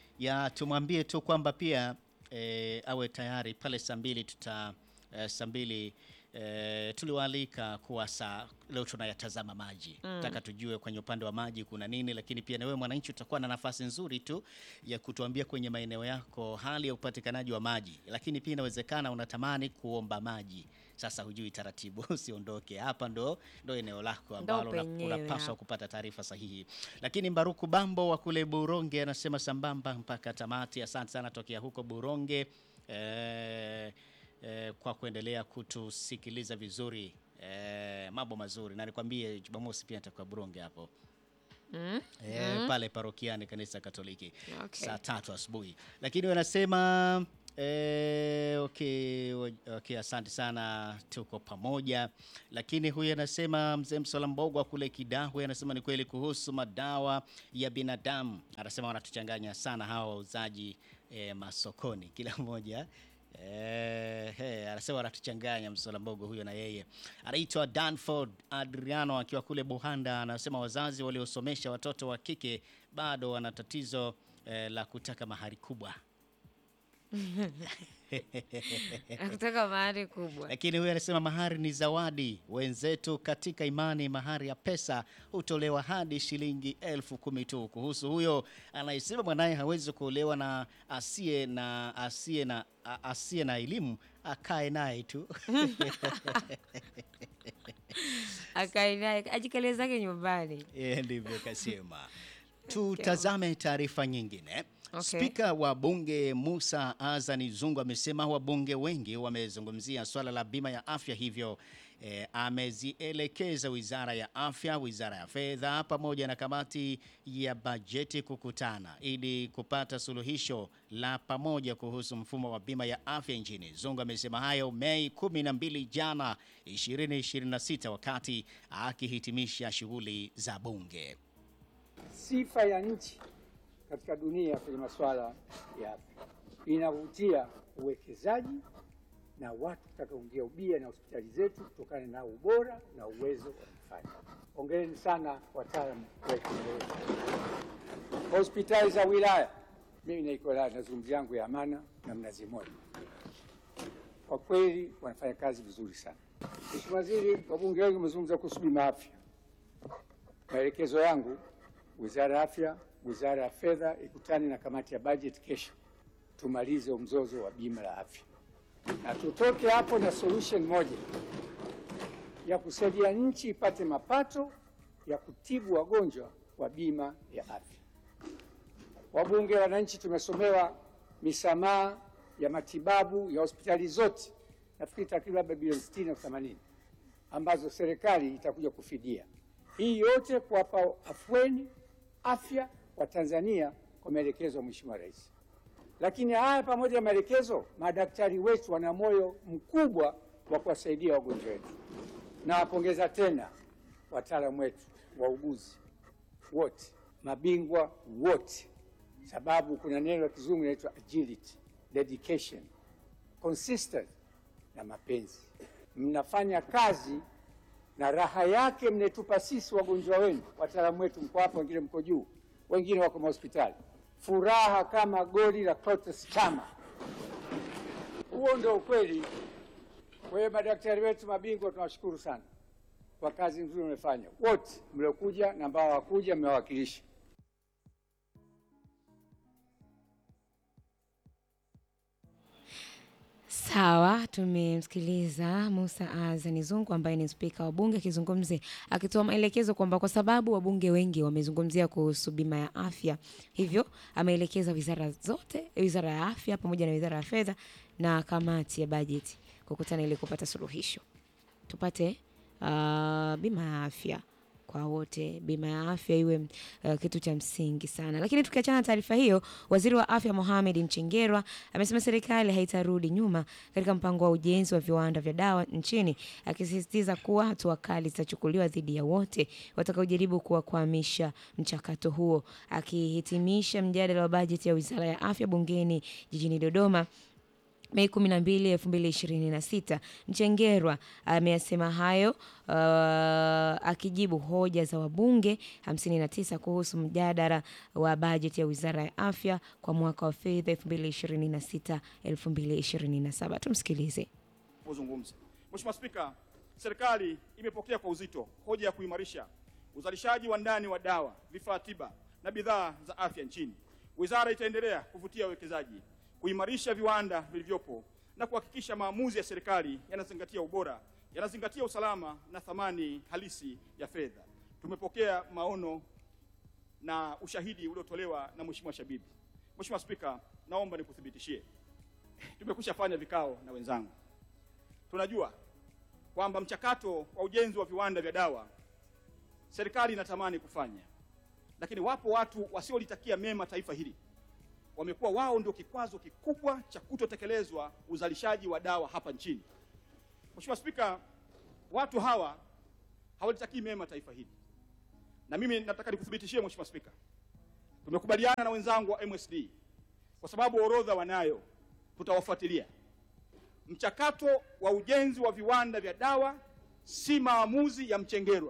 Speaker 1: ya tumwambie tu kwamba pia e, awe tayari pale saa mbili tuta e, saa mbili e, tuliwaalika kuwa saa leo tunayatazama maji taka tujue kwenye upande wa maji kuna nini, lakini pia na wewe mwananchi utakuwa na nafasi nzuri tu ya kutuambia kwenye maeneo yako hali ya upatikanaji wa maji, lakini pia inawezekana unatamani kuomba maji sasa hujui taratibu, usiondoke hapa, ndo ndo eneo lako ambalo una-
Speaker 2: penyewe
Speaker 1: unapaswa
Speaker 2: hapo.
Speaker 1: kupata taarifa sahihi. Lakini Mbaruku Bambo wa kule Buronge anasema sambamba mpaka tamati. Asante sana tokea huko Buronge eh, eh, kwa kuendelea kutusikiliza vizuri eh, mambo mazuri, na nikwambie Jumamosi pia nitakuwa Buronge hapo
Speaker 2: Mm?
Speaker 1: eh, pale parokiani kanisa Katoliki
Speaker 2: Okay.
Speaker 1: saa tatu asubuhi, lakini wanasema eh, okay, wa- okay, asante sana, tuko pamoja. Lakini huyu anasema mzee Msola Mbogwa kule Kidahwe anasema ni kweli kuhusu madawa ya binadamu, anasema wanatuchanganya sana hawa wauzaji eh, masokoni, kila mmoja Eh, he, anasema wanatuchanganya Msola Mbogo huyo na yeye anaitwa Danford Adriano akiwa kule Buhanda. Anasema wazazi waliosomesha watoto wa kike bado wana tatizo eh, la kutaka mahari kubwa.
Speaker 2: Akutaka mahari kubwa.
Speaker 1: Lakini huyu anasema mahari ni zawadi. Wenzetu katika imani, mahari ya pesa hutolewa hadi shilingi elfu kumi tu. Kuhusu huyo anayesema mwanaye hawezi kuolewa na asiye na asiye na a- asiye na elimu, akae naye tu.
Speaker 2: Akae naye ajikalie zake nyumbani.
Speaker 1: Yeye ndivyo kasema. Tutazame taarifa nyingine.
Speaker 2: Okay.
Speaker 1: Spika wa bunge Musa Azani Zungu amesema wabunge wengi wamezungumzia swala la bima ya afya, hivyo eh, amezielekeza wizara ya afya, wizara ya fedha pamoja na kamati ya bajeti kukutana ili kupata suluhisho la pamoja kuhusu mfumo wa bima ya afya nchini. Zungu amesema hayo Mei 12 jana 2026 wakati akihitimisha shughuli za bunge.
Speaker 7: sifa ya nchi katika dunia kwenye masuala ya afya inavutia uwekezaji na watu kutaka kuingia ubia na hospitali zetu kutokana na ubora na uwezo wa kufanya. Hongereni sana wataalamu wetu. Hospitali za wilaya, mimi naiko wilaya, nazungumzia yangu ya Amana na Mnazi Mmoja, kwa kweli wanafanya kazi vizuri sana. Mheshimiwa Waziri, wabunge wengi wamezungumza kuhusu bima ya afya. Maelekezo yangu Wizara ya Afya, Wizara ya Fedha ikutane na kamati ya bajeti kesho, tumalize mzozo wa bima la afya na tutoke hapo na solution moja ya kusaidia nchi ipate mapato ya kutibu wagonjwa wa bima ya afya. Wabunge, wananchi, tumesomewa misamaha ya matibabu ya hospitali zote, nafikiri takriban labda bilioni 60 na 80 ambazo serikali itakuja kufidia. Hii yote kuwapa afueni afya wa Tanzania kwa maelekezo ya Mheshimiwa Rais. Lakini haya pamoja na maelekezo, madaktari wetu wana moyo mkubwa wa kuwasaidia wagonjwa wetu. Nawapongeza tena wataalamu wetu, wauguzi wote, mabingwa wote, sababu kuna neno la kizungu inaitwa agility, dedication, consistent na mapenzi. Mnafanya kazi na raha yake mnaitupa sisi wagonjwa wenu. Wataalamu wetu mko hapa, wengine mko juu, wengine wako mahospitali. Furaha kama goli la Clatous Chama. Huo ndio ukweli. Kwa hiyo madaktari wetu mabingwa, tunawashukuru sana kwa kazi nzuri mmefanya, wote mliokuja na ambao hawakuja, mmewakilisha.
Speaker 2: Sawa, tumemsikiliza Musa Azani Zungu ambaye ni spika wa bunge akizungumze akitoa maelekezo kwamba kwa sababu wabunge wengi wamezungumzia kuhusu bima ya afya, hivyo ameelekeza wizara zote, wizara ya afya pamoja na wizara ya fedha na kamati ya bajeti kukutana ili kupata suluhisho, tupate uh, bima ya afya kwa wote, bima ya afya iwe uh, kitu cha msingi sana. Lakini tukiachana na taarifa hiyo, waziri wa afya Mohamed Mchengerwa amesema serikali haitarudi nyuma katika mpango wa ujenzi wa viwanda vya dawa nchini, akisisitiza kuwa hatua kali zitachukuliwa dhidi ya wote watakaojaribu kuwakwamisha mchakato huo. Akihitimisha mjadala wa bajeti ya wizara ya afya bungeni jijini Dodoma Mei 12, 2026. Mchengerwa ameyasema hayo uh, akijibu hoja za wabunge 59 kuhusu mjadala wa bajeti ya Wizara ya Afya kwa mwaka wa fedha 2026 2027. Tumsikilize.
Speaker 8: kuzungumza. Mheshimiwa Spika, serikali imepokea kwa uzito hoja ya kuimarisha uzalishaji wa ndani wa dawa, vifaa tiba na bidhaa za afya nchini. Wizara itaendelea kuvutia wawekezaji, kuimarisha viwanda vilivyopo na kuhakikisha maamuzi ya serikali yanazingatia ubora, yanazingatia usalama na thamani halisi ya fedha. Tumepokea maono na ushahidi uliotolewa na Mheshimiwa Shabibi. Mheshimiwa Spika, naomba nikuthibitishie, tumekwisha fanya vikao na wenzangu tunajua kwamba mchakato wa ujenzi wa viwanda vya dawa serikali inatamani kufanya, lakini wapo watu wasiolitakia mema taifa hili, wamekuwa wao ndio kikwazo kikubwa cha kutotekelezwa uzalishaji wa dawa hapa nchini. Mheshimiwa Spika, watu hawa hawalitakii mema taifa hili, na mimi nataka nikuthibitishie Mheshimiwa Spika, tumekubaliana na wenzangu wa MSD kwa sababu orodha wanayo, tutawafuatilia mchakato wa ujenzi wa viwanda vya dawa si maamuzi ya Mchengerwa.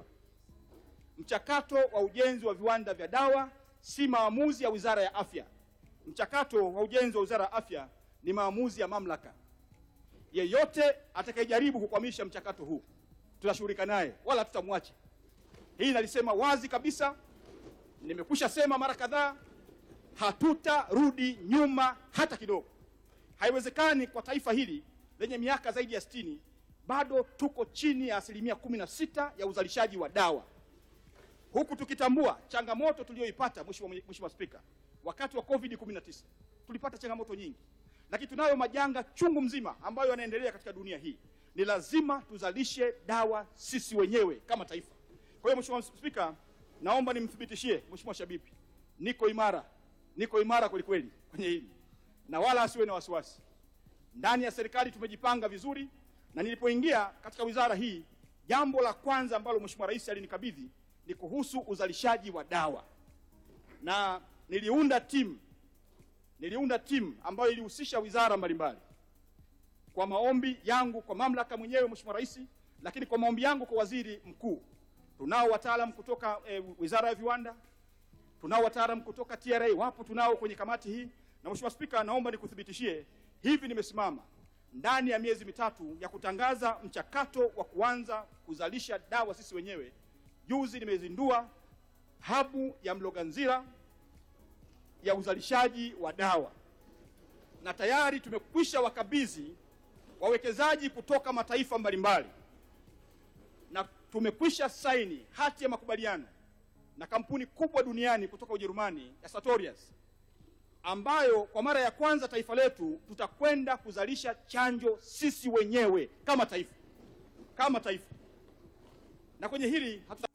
Speaker 8: Mchakato wa ujenzi wa viwanda vya dawa si maamuzi ya Wizara ya Afya. Mchakato wa ujenzi wa Wizara ya Afya ni maamuzi ya mamlaka. Yeyote atakayejaribu kukwamisha mchakato huu tutashughulika naye, wala tutamwacha. Hii nalisema wazi kabisa, nimekwisha sema mara kadhaa, hatutarudi nyuma hata kidogo. Haiwezekani kwa taifa hili lenye miaka zaidi ya sitini bado tuko chini ya asilimia kumi na sita ya uzalishaji wa dawa, huku tukitambua changamoto tuliyoipata. Mheshimiwa Mheshimiwa Spika, wakati wa COVID 19 tulipata changamoto nyingi, lakini tunayo majanga chungu mzima ambayo yanaendelea katika dunia hii. Ni lazima tuzalishe dawa sisi wenyewe kama taifa. Kwa hiyo Mheshimiwa Spika, naomba nimthibitishie Mheshimiwa Shabibi, niko imara, niko imara kweli kweli kwenye hili na wala asiwe na wasiwasi. Ndani ya serikali tumejipanga vizuri, na nilipoingia katika wizara hii, jambo la kwanza ambalo Mheshimiwa Rais alinikabidhi ni kuhusu uzalishaji wa dawa, na niliunda timu niliunda timu ambayo ilihusisha wizara mbalimbali kwa maombi yangu kwa mamlaka mwenyewe Mheshimiwa Rais, lakini kwa maombi yangu kwa waziri mkuu. Tunao wataalam kutoka e, wizara ya viwanda, tunao wataalam kutoka TRA, wapo tunao kwenye kamati hii. Na Mheshimiwa Spika, naomba nikuthibitishie hivi, nimesimama ndani ya miezi mitatu ya kutangaza mchakato wa kuanza kuzalisha dawa sisi wenyewe. Juzi nimezindua habu ya Mloganzila ya uzalishaji wa dawa na tayari tumekwisha wakabidhi wawekezaji kutoka mataifa mbalimbali na tumekwisha saini hati ya makubaliano na kampuni kubwa duniani kutoka Ujerumani ya Sartorius, ambayo kwa mara ya kwanza taifa letu tutakwenda kuzalisha chanjo sisi wenyewe kama taifa, kama taifa. Na kwenye hili hatuta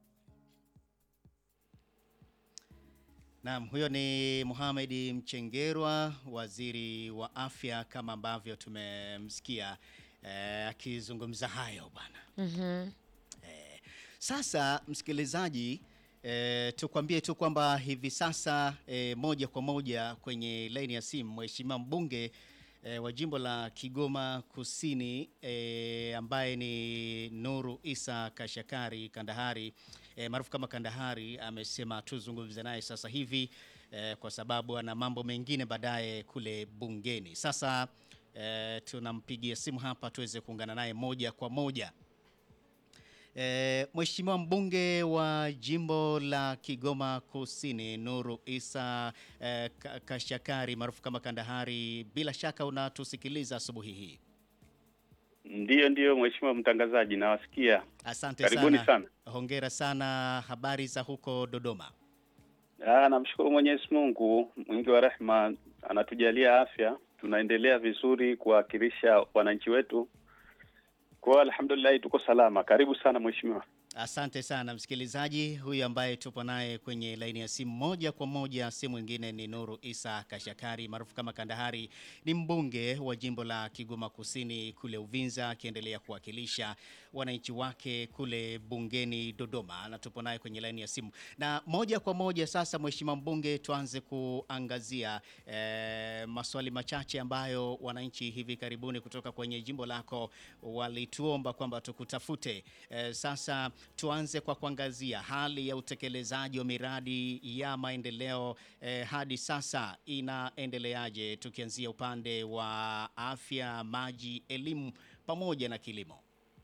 Speaker 1: Naam, huyo ni Mohamed Mchengerwa, waziri wa afya, kama ambavyo tumemsikia eh, akizungumza hayo bwana.
Speaker 2: Mhm.
Speaker 1: Eh, sasa msikilizaji, eh, tukwambie tu kwamba hivi sasa eh, moja kwa moja kwenye laini ya simu mheshimiwa mbunge eh, wa jimbo la Kigoma Kusini eh, ambaye ni Nuru Isa Kashakari Kandahari eh, maarufu kama Kandahari amesema tuzungumze naye sasa hivi eh, kwa sababu ana mambo mengine baadaye kule bungeni. Sasa eh, tunampigia simu hapa tuweze kuungana naye moja kwa moja. E, Mheshimiwa mbunge wa jimbo la Kigoma Kusini Nuru Isa e, Ka- Kashakari maarufu kama Kandahari, bila shaka unatusikiliza asubuhi hii.
Speaker 9: Ndiyo, ndiyo mheshimiwa mtangazaji, nawasikia.
Speaker 1: Asante
Speaker 9: Karibuni
Speaker 1: sana.
Speaker 9: sana.
Speaker 1: Hongera sana. Habari za huko Dodoma?
Speaker 9: Ah, namshukuru Mwenyezi Mungu mwingi wa rehema, anatujalia afya, tunaendelea vizuri kuwakilisha wananchi wetu. Kwa hiyo alhamdulillah, tuko salama. Karibu sana mheshimiwa.
Speaker 1: Asante sana msikilizaji. Huyu ambaye tupo naye kwenye laini ya simu moja kwa moja, si mwingine ni Nuru Isa Kashakari maarufu kama Kandahari, ni mbunge wa jimbo la Kigoma Kusini kule Uvinza, akiendelea kuwakilisha wananchi wake kule bungeni Dodoma, na tupo naye kwenye laini ya simu na moja kwa moja. Sasa Mheshimiwa mbunge, tuanze kuangazia eh, maswali machache ambayo wananchi hivi karibuni kutoka kwenye jimbo lako walituomba kwamba tukutafute. Eh, sasa tuanze kwa kuangazia hali ya utekelezaji wa miradi ya maendeleo eh, hadi sasa inaendeleaje, tukianzia upande wa afya, maji, elimu pamoja na kilimo.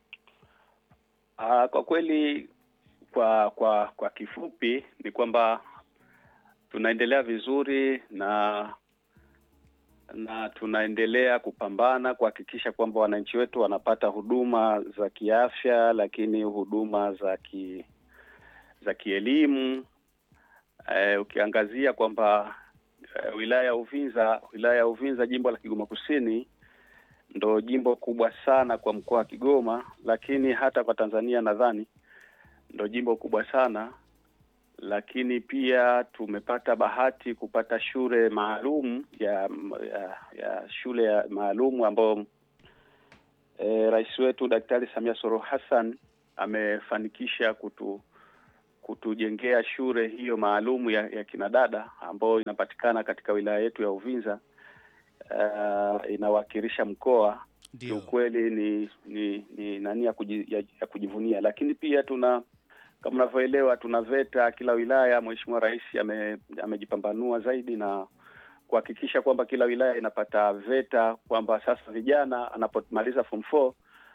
Speaker 9: Ah, kwa kweli kwa kwa kwa kifupi ni kwamba tunaendelea vizuri na na tunaendelea kupambana kuhakikisha kwamba wananchi wetu wanapata huduma za kiafya, lakini huduma za ki za kielimu. Eh, ukiangazia kwamba eh, wilaya ya Uvinza, wilaya ya Uvinza, jimbo la Kigoma Kusini ndo jimbo kubwa sana kwa mkoa wa Kigoma, lakini hata kwa Tanzania nadhani ndo jimbo kubwa sana, lakini pia tumepata bahati kupata shule maalum ya, ya, ya shule ya maalum ambao e, rais wetu Daktari Samia Suluhu Hassan amefanikisha kutu kutujengea shule hiyo maalum ya, ya kinadada ambayo inapatikana katika wilaya yetu ya Uvinza. Uh, inawakilisha mkoa
Speaker 1: Ndio.
Speaker 9: kiukweli ni ni ni nani ya, kuji, ya, ya kujivunia, lakini pia tuna kama unavyoelewa tuna VETA kila wilaya. Mheshimiwa Rais ame, amejipambanua zaidi na kuhakikisha kwamba kila wilaya inapata VETA, kwamba sasa vijana anapomaliza form 4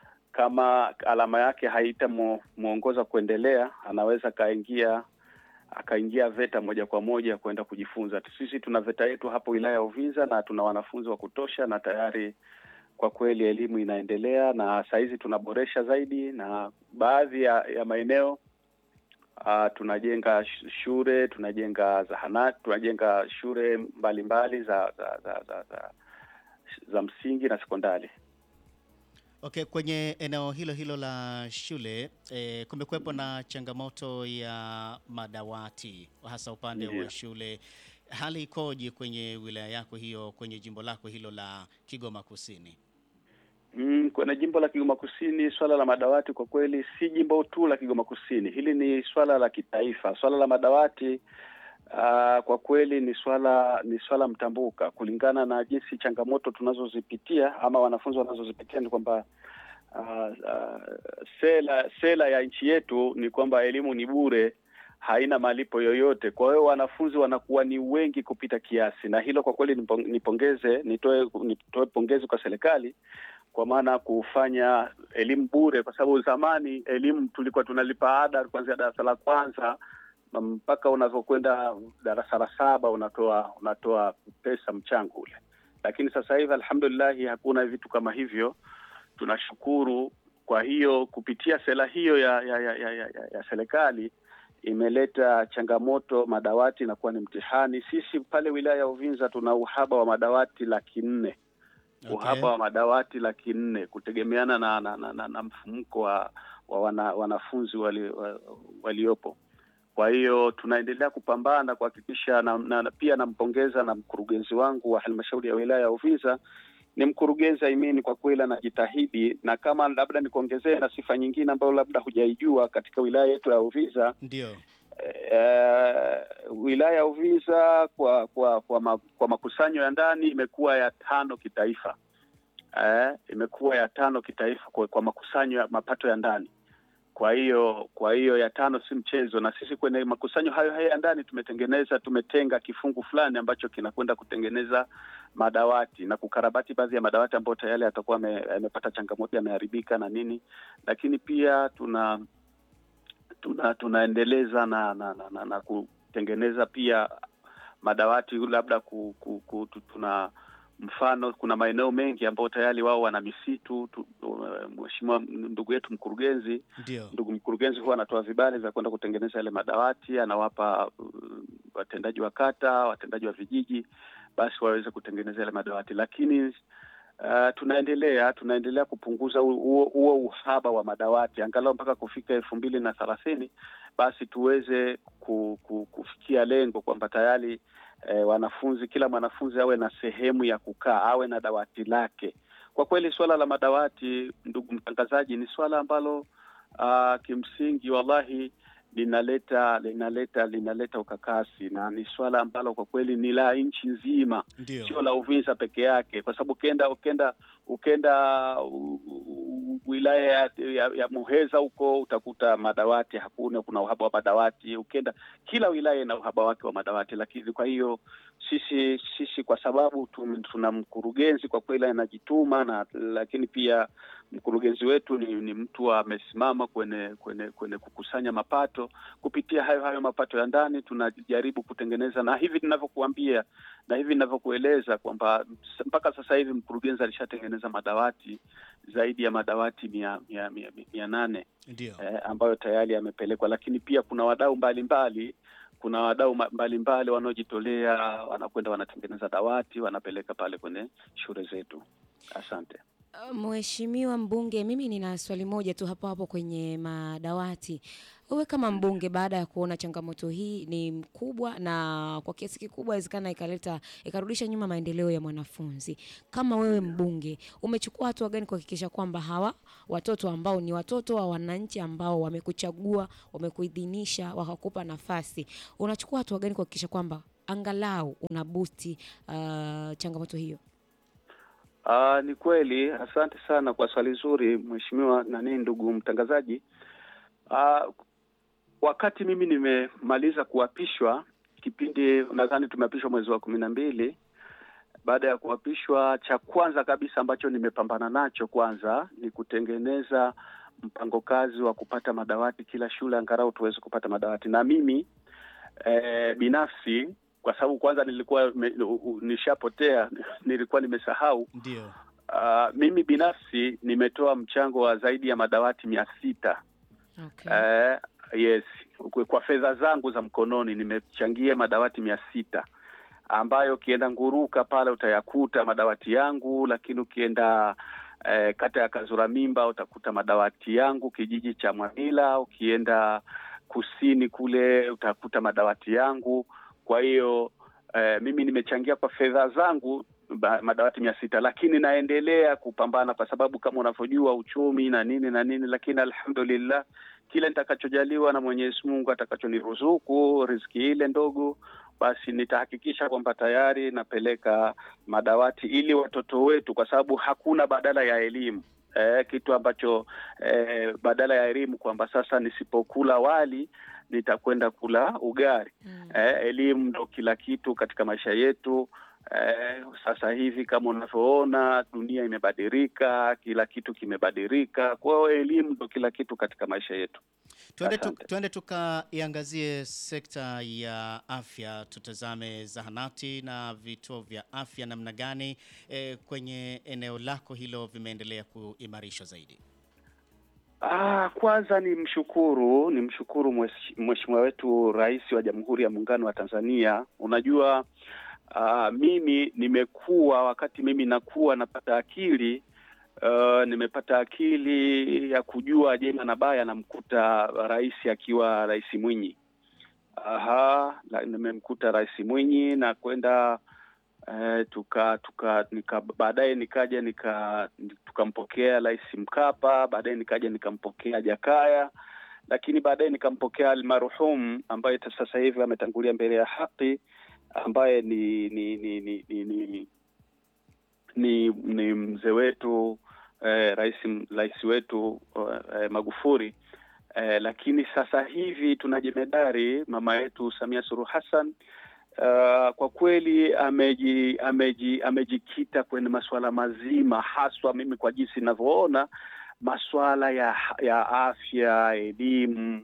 Speaker 9: kama alama yake haitamwongoza kuendelea, anaweza akaingia akaingia VETA moja kwa moja kwenda kujifunza. Sisi tuna VETA yetu hapo wilaya ya Uvinza na tuna wanafunzi wa kutosha, na tayari kwa kweli elimu inaendelea, na sahizi tunaboresha zaidi, na baadhi ya, ya maeneo uh, tunajenga sh- shule, tunajenga zahanati, tunajenga shule mbalimbali mbali za, za, za, za, za, za msingi na sekondari.
Speaker 1: Okay, kwenye eneo hilo hilo la shule eh, kumekuwepo na changamoto ya madawati hasa upande
Speaker 9: Ndiyo.
Speaker 1: wa shule. Hali ikoje kwenye wilaya yako hiyo, kwenye jimbo lako hilo la Kigoma Kusini?
Speaker 9: Mm, kwenye jimbo la Kigoma Kusini swala la madawati kwa kweli si jimbo tu la Kigoma Kusini, hili ni swala la kitaifa. Swala la madawati uh, kwa kweli ni swala ni swala mtambuka kulingana na jinsi changamoto tunazozipitia ama wanafunzi wanazozipitia ni kwamba uh, uh, sera sera ya nchi yetu ni kwamba elimu ni bure haina malipo yoyote. Kwa hiyo wanafunzi wanakuwa ni wengi kupita kiasi, na hilo kwa kweli nipo- nipongeze, nitoe nitoe pongezi kwa serikali kwa maana kufanya elimu bure, kwa sababu zamani elimu tulikuwa tunalipa ada kuanzia darasa la kwanza na mpaka unavyokwenda darasa la saba unatoa unatoa pesa mchango ule, lakini sasa hivi alhamdulillahi hakuna vitu kama hivyo, tunashukuru. Kwa hiyo kupitia sera hiyo ya ya, ya, ya, ya, ya, ya serikali imeleta changamoto, madawati inakuwa ni mtihani. Sisi pale wilaya ya Uvinza tuna uhaba wa madawati laki nne
Speaker 1: Okay.
Speaker 9: uhaba wa madawati laki nne kutegemeana na, na, na, na, na mfumuko wa, wa wana, wanafunzi wali, wa, waliopo. Kwa hiyo tunaendelea kupambana kuhakikisha na, na, na pia nampongeza na mkurugenzi wangu wa halmashauri ya wilaya ya Uvinza ni mkurugenzi Aimini, kwa kweli anajitahidi, na kama labda nikuongezee na sifa nyingine ambayo labda hujaijua katika wilaya yetu ya Uvinza
Speaker 1: Ndio.
Speaker 9: eh, wilaya ya Uvinza kwa kwa kwa, ma, kwa makusanyo ya ndani imekuwa ya tano kitaifa. Eh, imekuwa ya tano kitaifa kwa, kwa makusanyo ya mapato ya ndani. Kwa hiyo kwa hiyo ya tano si mchezo, na sisi kwenye makusanyo hayo hayo ya ndani tumetengeneza tumetenga kifungu fulani ambacho kinakwenda kutengeneza madawati na kukarabati baadhi ya madawati ambayo tayari yatakuwa yame- yamepata changamoto yameharibika na nini, lakini pia tuna tuna tunaendeleza na na, na, na, na kutengeneza pia madawati labda ku, ku, ku, tu- tuna mfano kuna maeneo mengi ambayo tayari wao wana misitu tu, mheshimiwa ndugu yetu mkurugenzi
Speaker 1: Ndio.
Speaker 9: ndugu mkurugenzi huwa anatoa vibali vya kwenda kutengeneza yale madawati, anawapa uh, watendaji wa kata, watendaji wa vijiji, basi waweze kutengeneza yale madawati. Lakini uh, tunaendelea tunaendelea kupunguza hu- huo huo uhaba wa madawati angalau mpaka kufika elfu mbili na thelathini basi tuweze ku, ku, kufikia lengo kwamba tayari eh, wanafunzi kila mwanafunzi awe na sehemu ya kukaa, awe na dawati lake. Kwa kweli suala la madawati, ndugu mtangazaji, ni suala ambalo uh, kimsingi wallahi linaleta linaleta linaleta ukakasi na ni swala ambalo kwa kweli ni la nchi nzima,
Speaker 1: Ndio.
Speaker 9: sio la Uvinza peke yake, kwa sababu ukenda ukenda ukenda u- u- wilaya ya, ya, ya Muheza huko utakuta madawati hakuna, kuna uhaba wa madawati. Ukenda kila wilaya ina uhaba wake wa madawati, lakini kwa hiyo sisi sisi kwa sababu tum- tuna mkurugenzi kwa kweli anajituma na lakini pia mkurugenzi wetu ni, ni mtu amesimama kwenye kwenye kwenye kukusanya mapato. Kupitia hayo hayo mapato ya ndani tunajaribu kutengeneza, na hivi ninavyokuambia na hivi ninavyokueleza kwamba s- mpaka sasa hivi mkurugenzi alishatengeneza madawati zaidi ya madawati mia, mia, mia, mia nane
Speaker 1: Ndio.
Speaker 9: eh, ambayo tayari yamepelekwa, lakini pia kuna wadau mbalimbali kuna wadau ma- mbalimbali wanaojitolea wanakwenda wanatengeneza dawati wanapeleka pale kwenye shule zetu. Asante.
Speaker 2: Uh, Mheshimiwa mbunge, mimi nina swali moja tu hapo hapo kwenye madawati. Wewe kama mbunge, baada ya kuona changamoto hii ni mkubwa na kwa kiasi kikubwa inawezekana ikaleta ikarudisha nyuma maendeleo ya mwanafunzi, kama wewe mbunge, umechukua hatua gani kuhakikisha kwamba hawa watoto ambao ni watoto wa wananchi ambao wamekuchagua, wamekuidhinisha, wakakupa nafasi, unachukua hatua gani kuhakikisha kwamba angalau una busti uh, changamoto hiyo?
Speaker 9: Aa, ni kweli. Asante sana kwa swali zuri mheshimiwa nani, ndugu mtangazaji. Aa, wakati mimi nimemaliza kuapishwa, kipindi nadhani tumeapishwa mwezi wa kumi na mbili, baada ya kuapishwa, cha kwanza kabisa ambacho nimepambana nacho kwanza ni kutengeneza mpango kazi wa kupata madawati kila shule, angalau tuweze kupata madawati. Na mimi eh, binafsi kwa sababu kwanza nilikuwa me, u- u- nishapotea nilikuwa nimesahau
Speaker 1: Ndio.
Speaker 9: Uh, mimi binafsi nimetoa mchango wa zaidi ya madawati mia sita
Speaker 2: Okay.
Speaker 9: Eh, yes, kwa- kwa fedha zangu za mkononi nimechangia madawati mia sita ambayo ukienda Nguruka pale utayakuta madawati yangu, lakini ukienda eh, kata ya Kazura Mimba utakuta madawati yangu, kijiji cha Mwamila, ukienda kusini kule utakuta madawati yangu. Kwa hiyo eh, mimi nimechangia kwa fedha zangu ba- madawati mia sita, lakini naendelea kupambana kwa sababu kama unavyojua uchumi na nini na nini, lakini alhamdulillah kile nitakachojaliwa na Mwenyezi Mungu atakachoniruzuku riziki ile ndogo, basi nitahakikisha kwamba tayari napeleka madawati ili watoto wetu, kwa sababu hakuna badala ya elimu. Eh, kitu ambacho eh, badala ya elimu kwamba sasa nisipokula wali nitakwenda kula ugali.
Speaker 2: Mm.
Speaker 9: Eh, elimu ndo kila kitu katika maisha yetu. Eh, sasa hivi kama unavyoona dunia imebadilika, kila kitu kimebadilika. Kwa hiyo elimu ndo kila kitu katika maisha yetu.
Speaker 1: Tuende, tu,
Speaker 9: Asante.
Speaker 1: tuende tukaiangazie sekta ya afya, tutazame zahanati na vituo vya afya namna gani eh, kwenye eneo lako hilo vimeendelea kuimarishwa zaidi.
Speaker 9: Ah, kwanza ni mshukuru ni mshukuru mwesh- mheshimiwa wetu Rais wa Jamhuri ya Muungano wa Tanzania. Unajua ah, mimi nimekuwa wakati mimi nakuwa napata akili uh, nimepata akili ya kujua jema na baya, namkuta rais akiwa Rais Mwinyi. Aha, la- nimemkuta Rais Mwinyi na kwenda eh, tuka tuka nika baadaye nikaja nika tukampokea Rais Mkapa, baadaye nikaja nikampokea Jakaya, lakini baadaye nikampokea almarhum ambaye ta- sasa hivi ametangulia mbele ya haki, ambaye ni ni ni ni ni, ni, ni, ni mzee wetu eh, rais rais wetu eh, Magufuli eh, lakini sasa hivi tuna jemedari mama yetu Samia Suluhu Hassan Uh, kwa kweli ameji, ameji, amejikita kwenye masuala mazima haswa, mimi kwa jinsi ninavyoona masuala ya ya afya, elimu,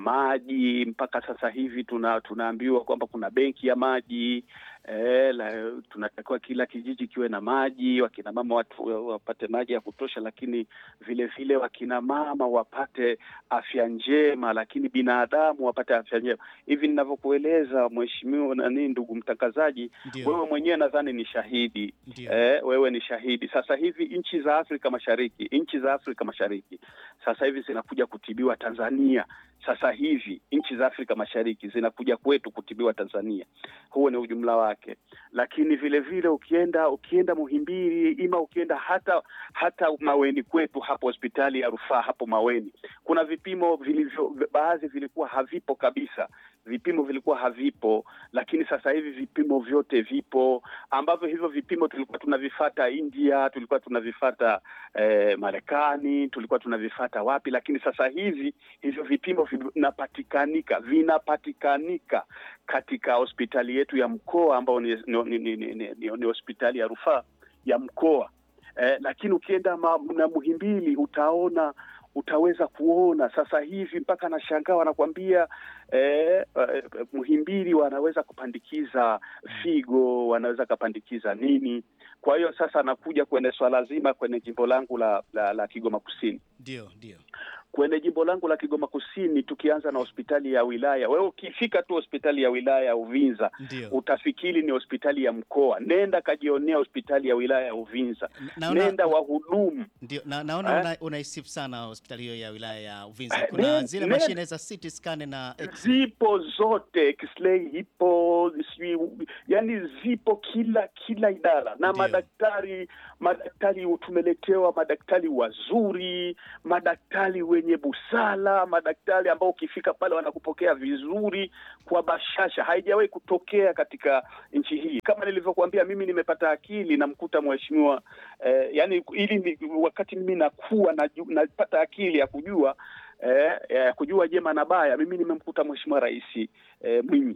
Speaker 9: maji. Mpaka sasa hivi tuna tunaambiwa kwamba kuna benki ya maji eh, la, tunatakiwa kila kijiji kiwe na maji, wakina mama watu wapate maji ya kutosha, lakini vile vile wakina mama wapate afya njema, lakini binadamu wapate afya njema. Hivi ninavyokueleza mheshimiwa nani, ndugu mtangazaji,
Speaker 1: Ndio,
Speaker 9: wewe mwenyewe nadhani ni shahidi
Speaker 1: ndio.
Speaker 9: Eh, wewe ni shahidi. Sasa hivi nchi za Afrika Mashariki, nchi za Afrika Mashariki sasa hivi zinakuja kutibiwa Tanzania. Sasa hivi nchi za Afrika Mashariki zinakuja kwetu kutibiwa Tanzania. Huo ni ujumla wake, lakini vile vile ukienda ukienda Muhimbili, ima ukienda hata hata Maweni kwetu hapo hospitali ya rufaa hapo Maweni, kuna vipimo vilivyo, baadhi vilikuwa havipo kabisa, vipimo vilikuwa havipo, lakini sasa hivi vipimo vyote vipo ambavyo hivyo vipimo tulikuwa tunavifata India, tulikuwa tunavifata eh, Marekani, tulikuwa tunavifata wapi, lakini sasa hivi hivyo vipimo vinapatikanika vinapatikanika katika hospitali yetu ya mkoa ambao ni, ni, ni, ni, ni, ni, ni hospitali ya rufaa ya mkoa eh, lakini ukienda ma, na Muhimbili utaona utaweza kuona sasa hivi mpaka nashangaa wanakwambia eh, eh, Muhimbili wanaweza kupandikiza figo, wanaweza kapandikiza nini. Kwa hiyo sasa nakuja kwenye swala zima kwenye jimbo langu la, la, la Kigoma Kusini
Speaker 1: Ndio, ndio.
Speaker 9: kwenye jimbo langu la Kigoma Kusini, tukianza na hospitali ya wilaya, wewe ukifika tu hospitali ya wilaya ya Uvinza
Speaker 1: Ndio.
Speaker 9: utafikiri ni hospitali ya mkoa. Nenda kajionea hospitali ya wilaya ya Uvinza,
Speaker 1: Naona,
Speaker 9: nenda wahudumu
Speaker 1: ndio, na, naona
Speaker 9: Eh?
Speaker 1: una, unaisifu sana hospitali hiyo ya wilaya ya Uvinza.
Speaker 9: Eh,
Speaker 1: Kuna
Speaker 9: ne-
Speaker 1: zile
Speaker 9: ne-
Speaker 1: mashine za CT scan na X-ray.
Speaker 9: zipo zote, X-ray ipo, sijui yani zipo kila kila idara na
Speaker 1: Ndio.
Speaker 9: madaktari madaktari tumeletewa madaktari wazuri, madaktari wenye busara, madaktari ambao ukifika pale wanakupokea vizuri kwa bashasha. Haijawahi kutokea katika nchi hii. Kama nilivyokuambia, mimi nimepata akili, namkuta mheshimiwa eh, yani ili ni, wakati mimi nakuwa naju- napata akili ya kujua eh, eh, kujua jema na baya, mimi nimemkuta mheshimiwa rais eh, Mwinyi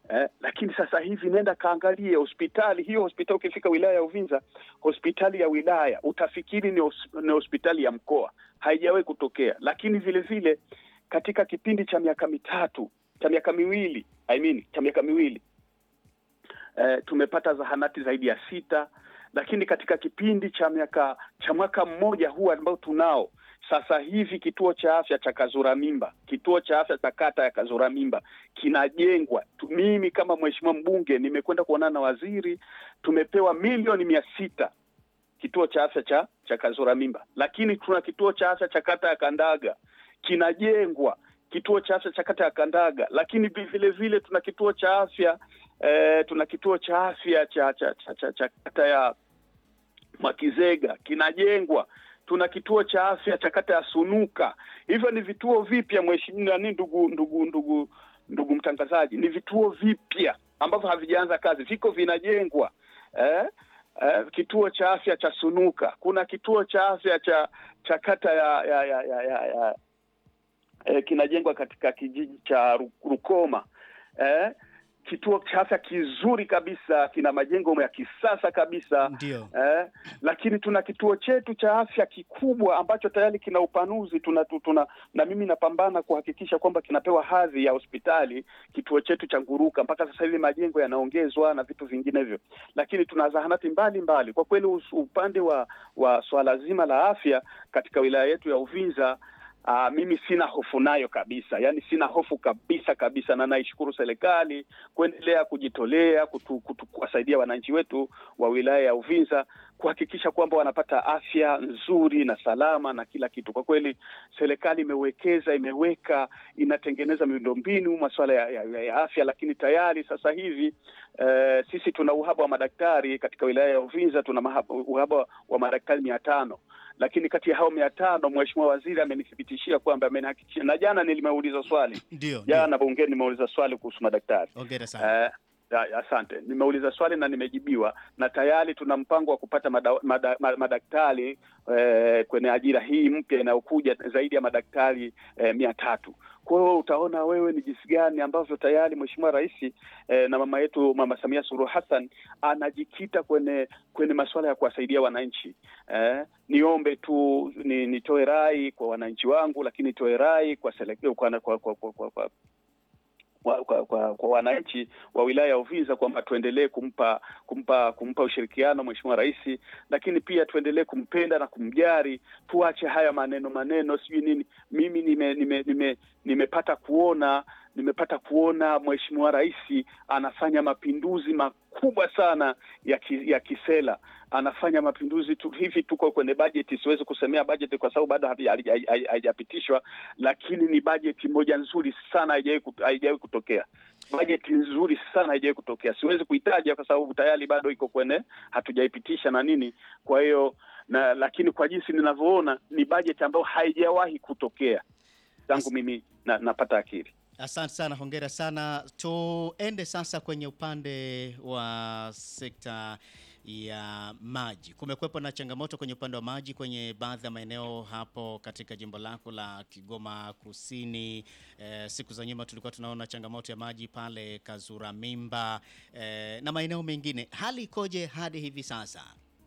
Speaker 9: Eh, lakini sasa hivi nenda kaangalie hospitali hiyo. Hospitali ukifika wilaya ya Uvinza, hospitali ya wilaya utafikiri ni, hos, ni hospitali ya mkoa, haijawahi kutokea. Lakini vile vile katika kipindi cha miaka mitatu cha miaka miwili I mean, cha miaka miwili eh, tumepata zahanati zaidi ya sita, lakini katika kipindi cha miaka cha mwaka mmoja huu ambao tunao sasa hivi kituo cha afya cha Kazura Mimba, kituo cha afya cha kata ya Kazura Mimba kinajengwa. Tu- Mimi kama mheshimiwa mbunge nimekwenda kuonana na waziri, tumepewa milioni mia sita kituo cha afya cha cha Kazura Mimba, lakini tuna kituo cha afya cha kata ya Kandaga kinajengwa, kituo cha afya cha kata ya Kandaga, lakini vi- vile vile tuna kituo cha afya eh, tuna kituo cha afya cha cha, cha, cha, cha kata ya Mwakizega kinajengwa. Tuna kituo cha afya cha kata ya Sunuka. Hivyo ni vituo vipya, mheshimiwa nani, ndugu ndugu ndugu ndugu mtangazaji, ni vituo vipya ambavyo havijaanza kazi, viko vinajengwa eh? Eh, kituo cha afya cha Sunuka, kuna kituo cha afya cha cha kata ya ya ya, ya, ya, ya eh, kinajengwa katika kijiji cha Ru- Rukoma eh? kituo cha afya kizuri kabisa, kina majengo ya kisasa kabisa
Speaker 1: Ndio.
Speaker 9: eh, lakini tuna kituo chetu cha afya kikubwa ambacho tayari kina upanuzi tuna, tu- tuna na mimi napambana kuhakikisha kwamba kinapewa hadhi ya hospitali kituo chetu cha Nguruka. Mpaka sasa hivi majengo yanaongezwa na vitu vinginevyo, lakini tuna zahanati mbalimbali. Kwa kweli us- upande wa wa swala zima la afya katika wilaya yetu ya Uvinza Aa, mimi sina hofu nayo kabisa, yaani sina hofu kabisa kabisa, na naishukuru serikali kuendelea kujitolea kutu, kutu, kuwasaidia wananchi wetu wa wilaya ya Uvinza kuhakikisha kwamba wanapata afya nzuri na salama na kila kitu. Kwa kweli serikali imewekeza, imeweka, inatengeneza miundombinu masuala ya, ya, ya afya, lakini tayari sasa hivi eh, sisi tuna uhaba wa madaktari katika wilaya ya Uvinza, tuna mahaba, uhaba wa madaktari mia tano lakini kati ya hao mia tano mheshimiwa waziri amenithibitishia kwamba amenihakikishia, na jana nilimeuliza swali
Speaker 1: Ndio. ndio.
Speaker 9: jana bungeni nimeuliza swali kuhusu madaktari
Speaker 1: Hongera sana.
Speaker 9: Eh, ya- asante. Nimeuliza swali na nimejibiwa, na tayari tuna mpango wa kupata mada, mada, ma- madaktari eh, kwenye ajira hii mpya inayokuja zaidi ya madaktari eh, mia tatu. Kwa hiyo utaona wewe ni jinsi gani ambavyo tayari Mheshimiwa Rais eh, na mama yetu Mama Samia Suluhu Hassan anajikita kwenye kwenye masuala ya kuwasaidia wananchi. Eh, niombe tu ni, nitoe rai kwa wananchi wangu, lakini nitoe rai kwa, selek- kwa, kwa, kwa, kwa, kwa, kwa kwa, kwa, kwa, kwa wananchi wa wilaya ya Uvinza kwamba tuendelee kumpa kumpa kumpa ushirikiano Mheshimiwa Rais, lakini pia tuendelee kumpenda na kumjari. Tuache haya maneno maneno sijui nini. Mimi nime nime nime nimepata kuona nimepata kuona Mheshimiwa Rais anafanya mapinduzi makubwa sana ya, ki, ya kisela anafanya mapinduzi tu, hivi tuko kwenye bajeti, siwezi kusemea bajeti kwa sababu bado havi- haija- haija- haijapitishwa, lakini ni bajeti moja nzuri sana, haijawahi kut- haijawahi kutokea. Bajeti nzuri sana haijawahi kutokea, siwezi kuitaja kwa sababu tayari bado iko kwenye hatujaipitisha na nini. Kwa hiyo na, lakini kwa jinsi ninavyoona ni bajeti ambayo haijawahi kutokea tangu mimi na, napata akili.
Speaker 1: Asante sana, hongera sana. Tuende sasa kwenye upande wa sekta ya maji. Kumekuwepo na changamoto kwenye upande wa maji kwenye baadhi ya maeneo hapo katika jimbo lako la Kigoma Kusini. Eh, siku za nyuma tulikuwa tunaona changamoto ya maji pale Kazura Mimba eh, na maeneo mengine. Hali ikoje hadi hivi sasa?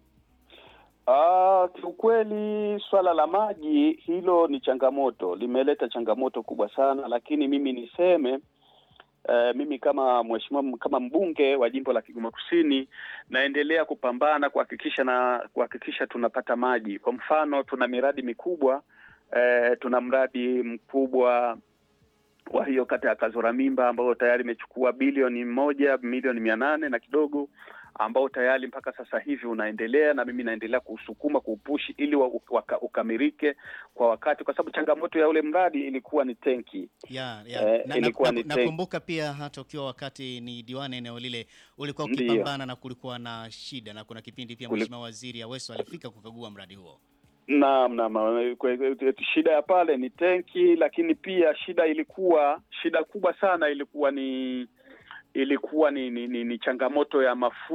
Speaker 9: Ah, kiukweli swala la maji hilo ni changamoto, limeleta changamoto kubwa sana, lakini mimi niseme eh, mimi kama mheshimiwa kama mbunge wa jimbo la Kigoma Kusini naendelea kupambana kuhakikisha na kuhakikisha tunapata maji. Kwa mfano, tuna miradi mikubwa eh, tuna mradi mkubwa wa hiyo kata ya Kazora Mimba ambao tayari imechukua bilioni moja milioni mia nane na kidogo ambao tayari mpaka sasa hivi unaendelea na mimi naendelea kuusukuma kuupushi ili wa, waka, ukamilike kwa wakati, kwa sababu changamoto ya ule mradi ilikuwa ni tenki.
Speaker 1: Ya, ya.
Speaker 9: Eh,
Speaker 1: na,
Speaker 9: ilikuwa
Speaker 1: na,
Speaker 9: ni
Speaker 1: na,
Speaker 9: tank.
Speaker 1: nakumbuka pia hata ukiwa wakati ni diwani eneo lile ulikuwa
Speaker 9: Ndiyo.
Speaker 1: ukipambana na kulikuwa na shida, na kuna kipindi pia
Speaker 9: Kuli-
Speaker 1: Mheshimiwa Waziri Aweso alifika kukagua mradi huo.
Speaker 9: Naam, naam. Kwe- kwe- Shida ya pale ni tenki, lakini pia shida ilikuwa shida kubwa sana ilikuwa ni ilikuwa ni, ni, ni, ni changamoto ya mafuta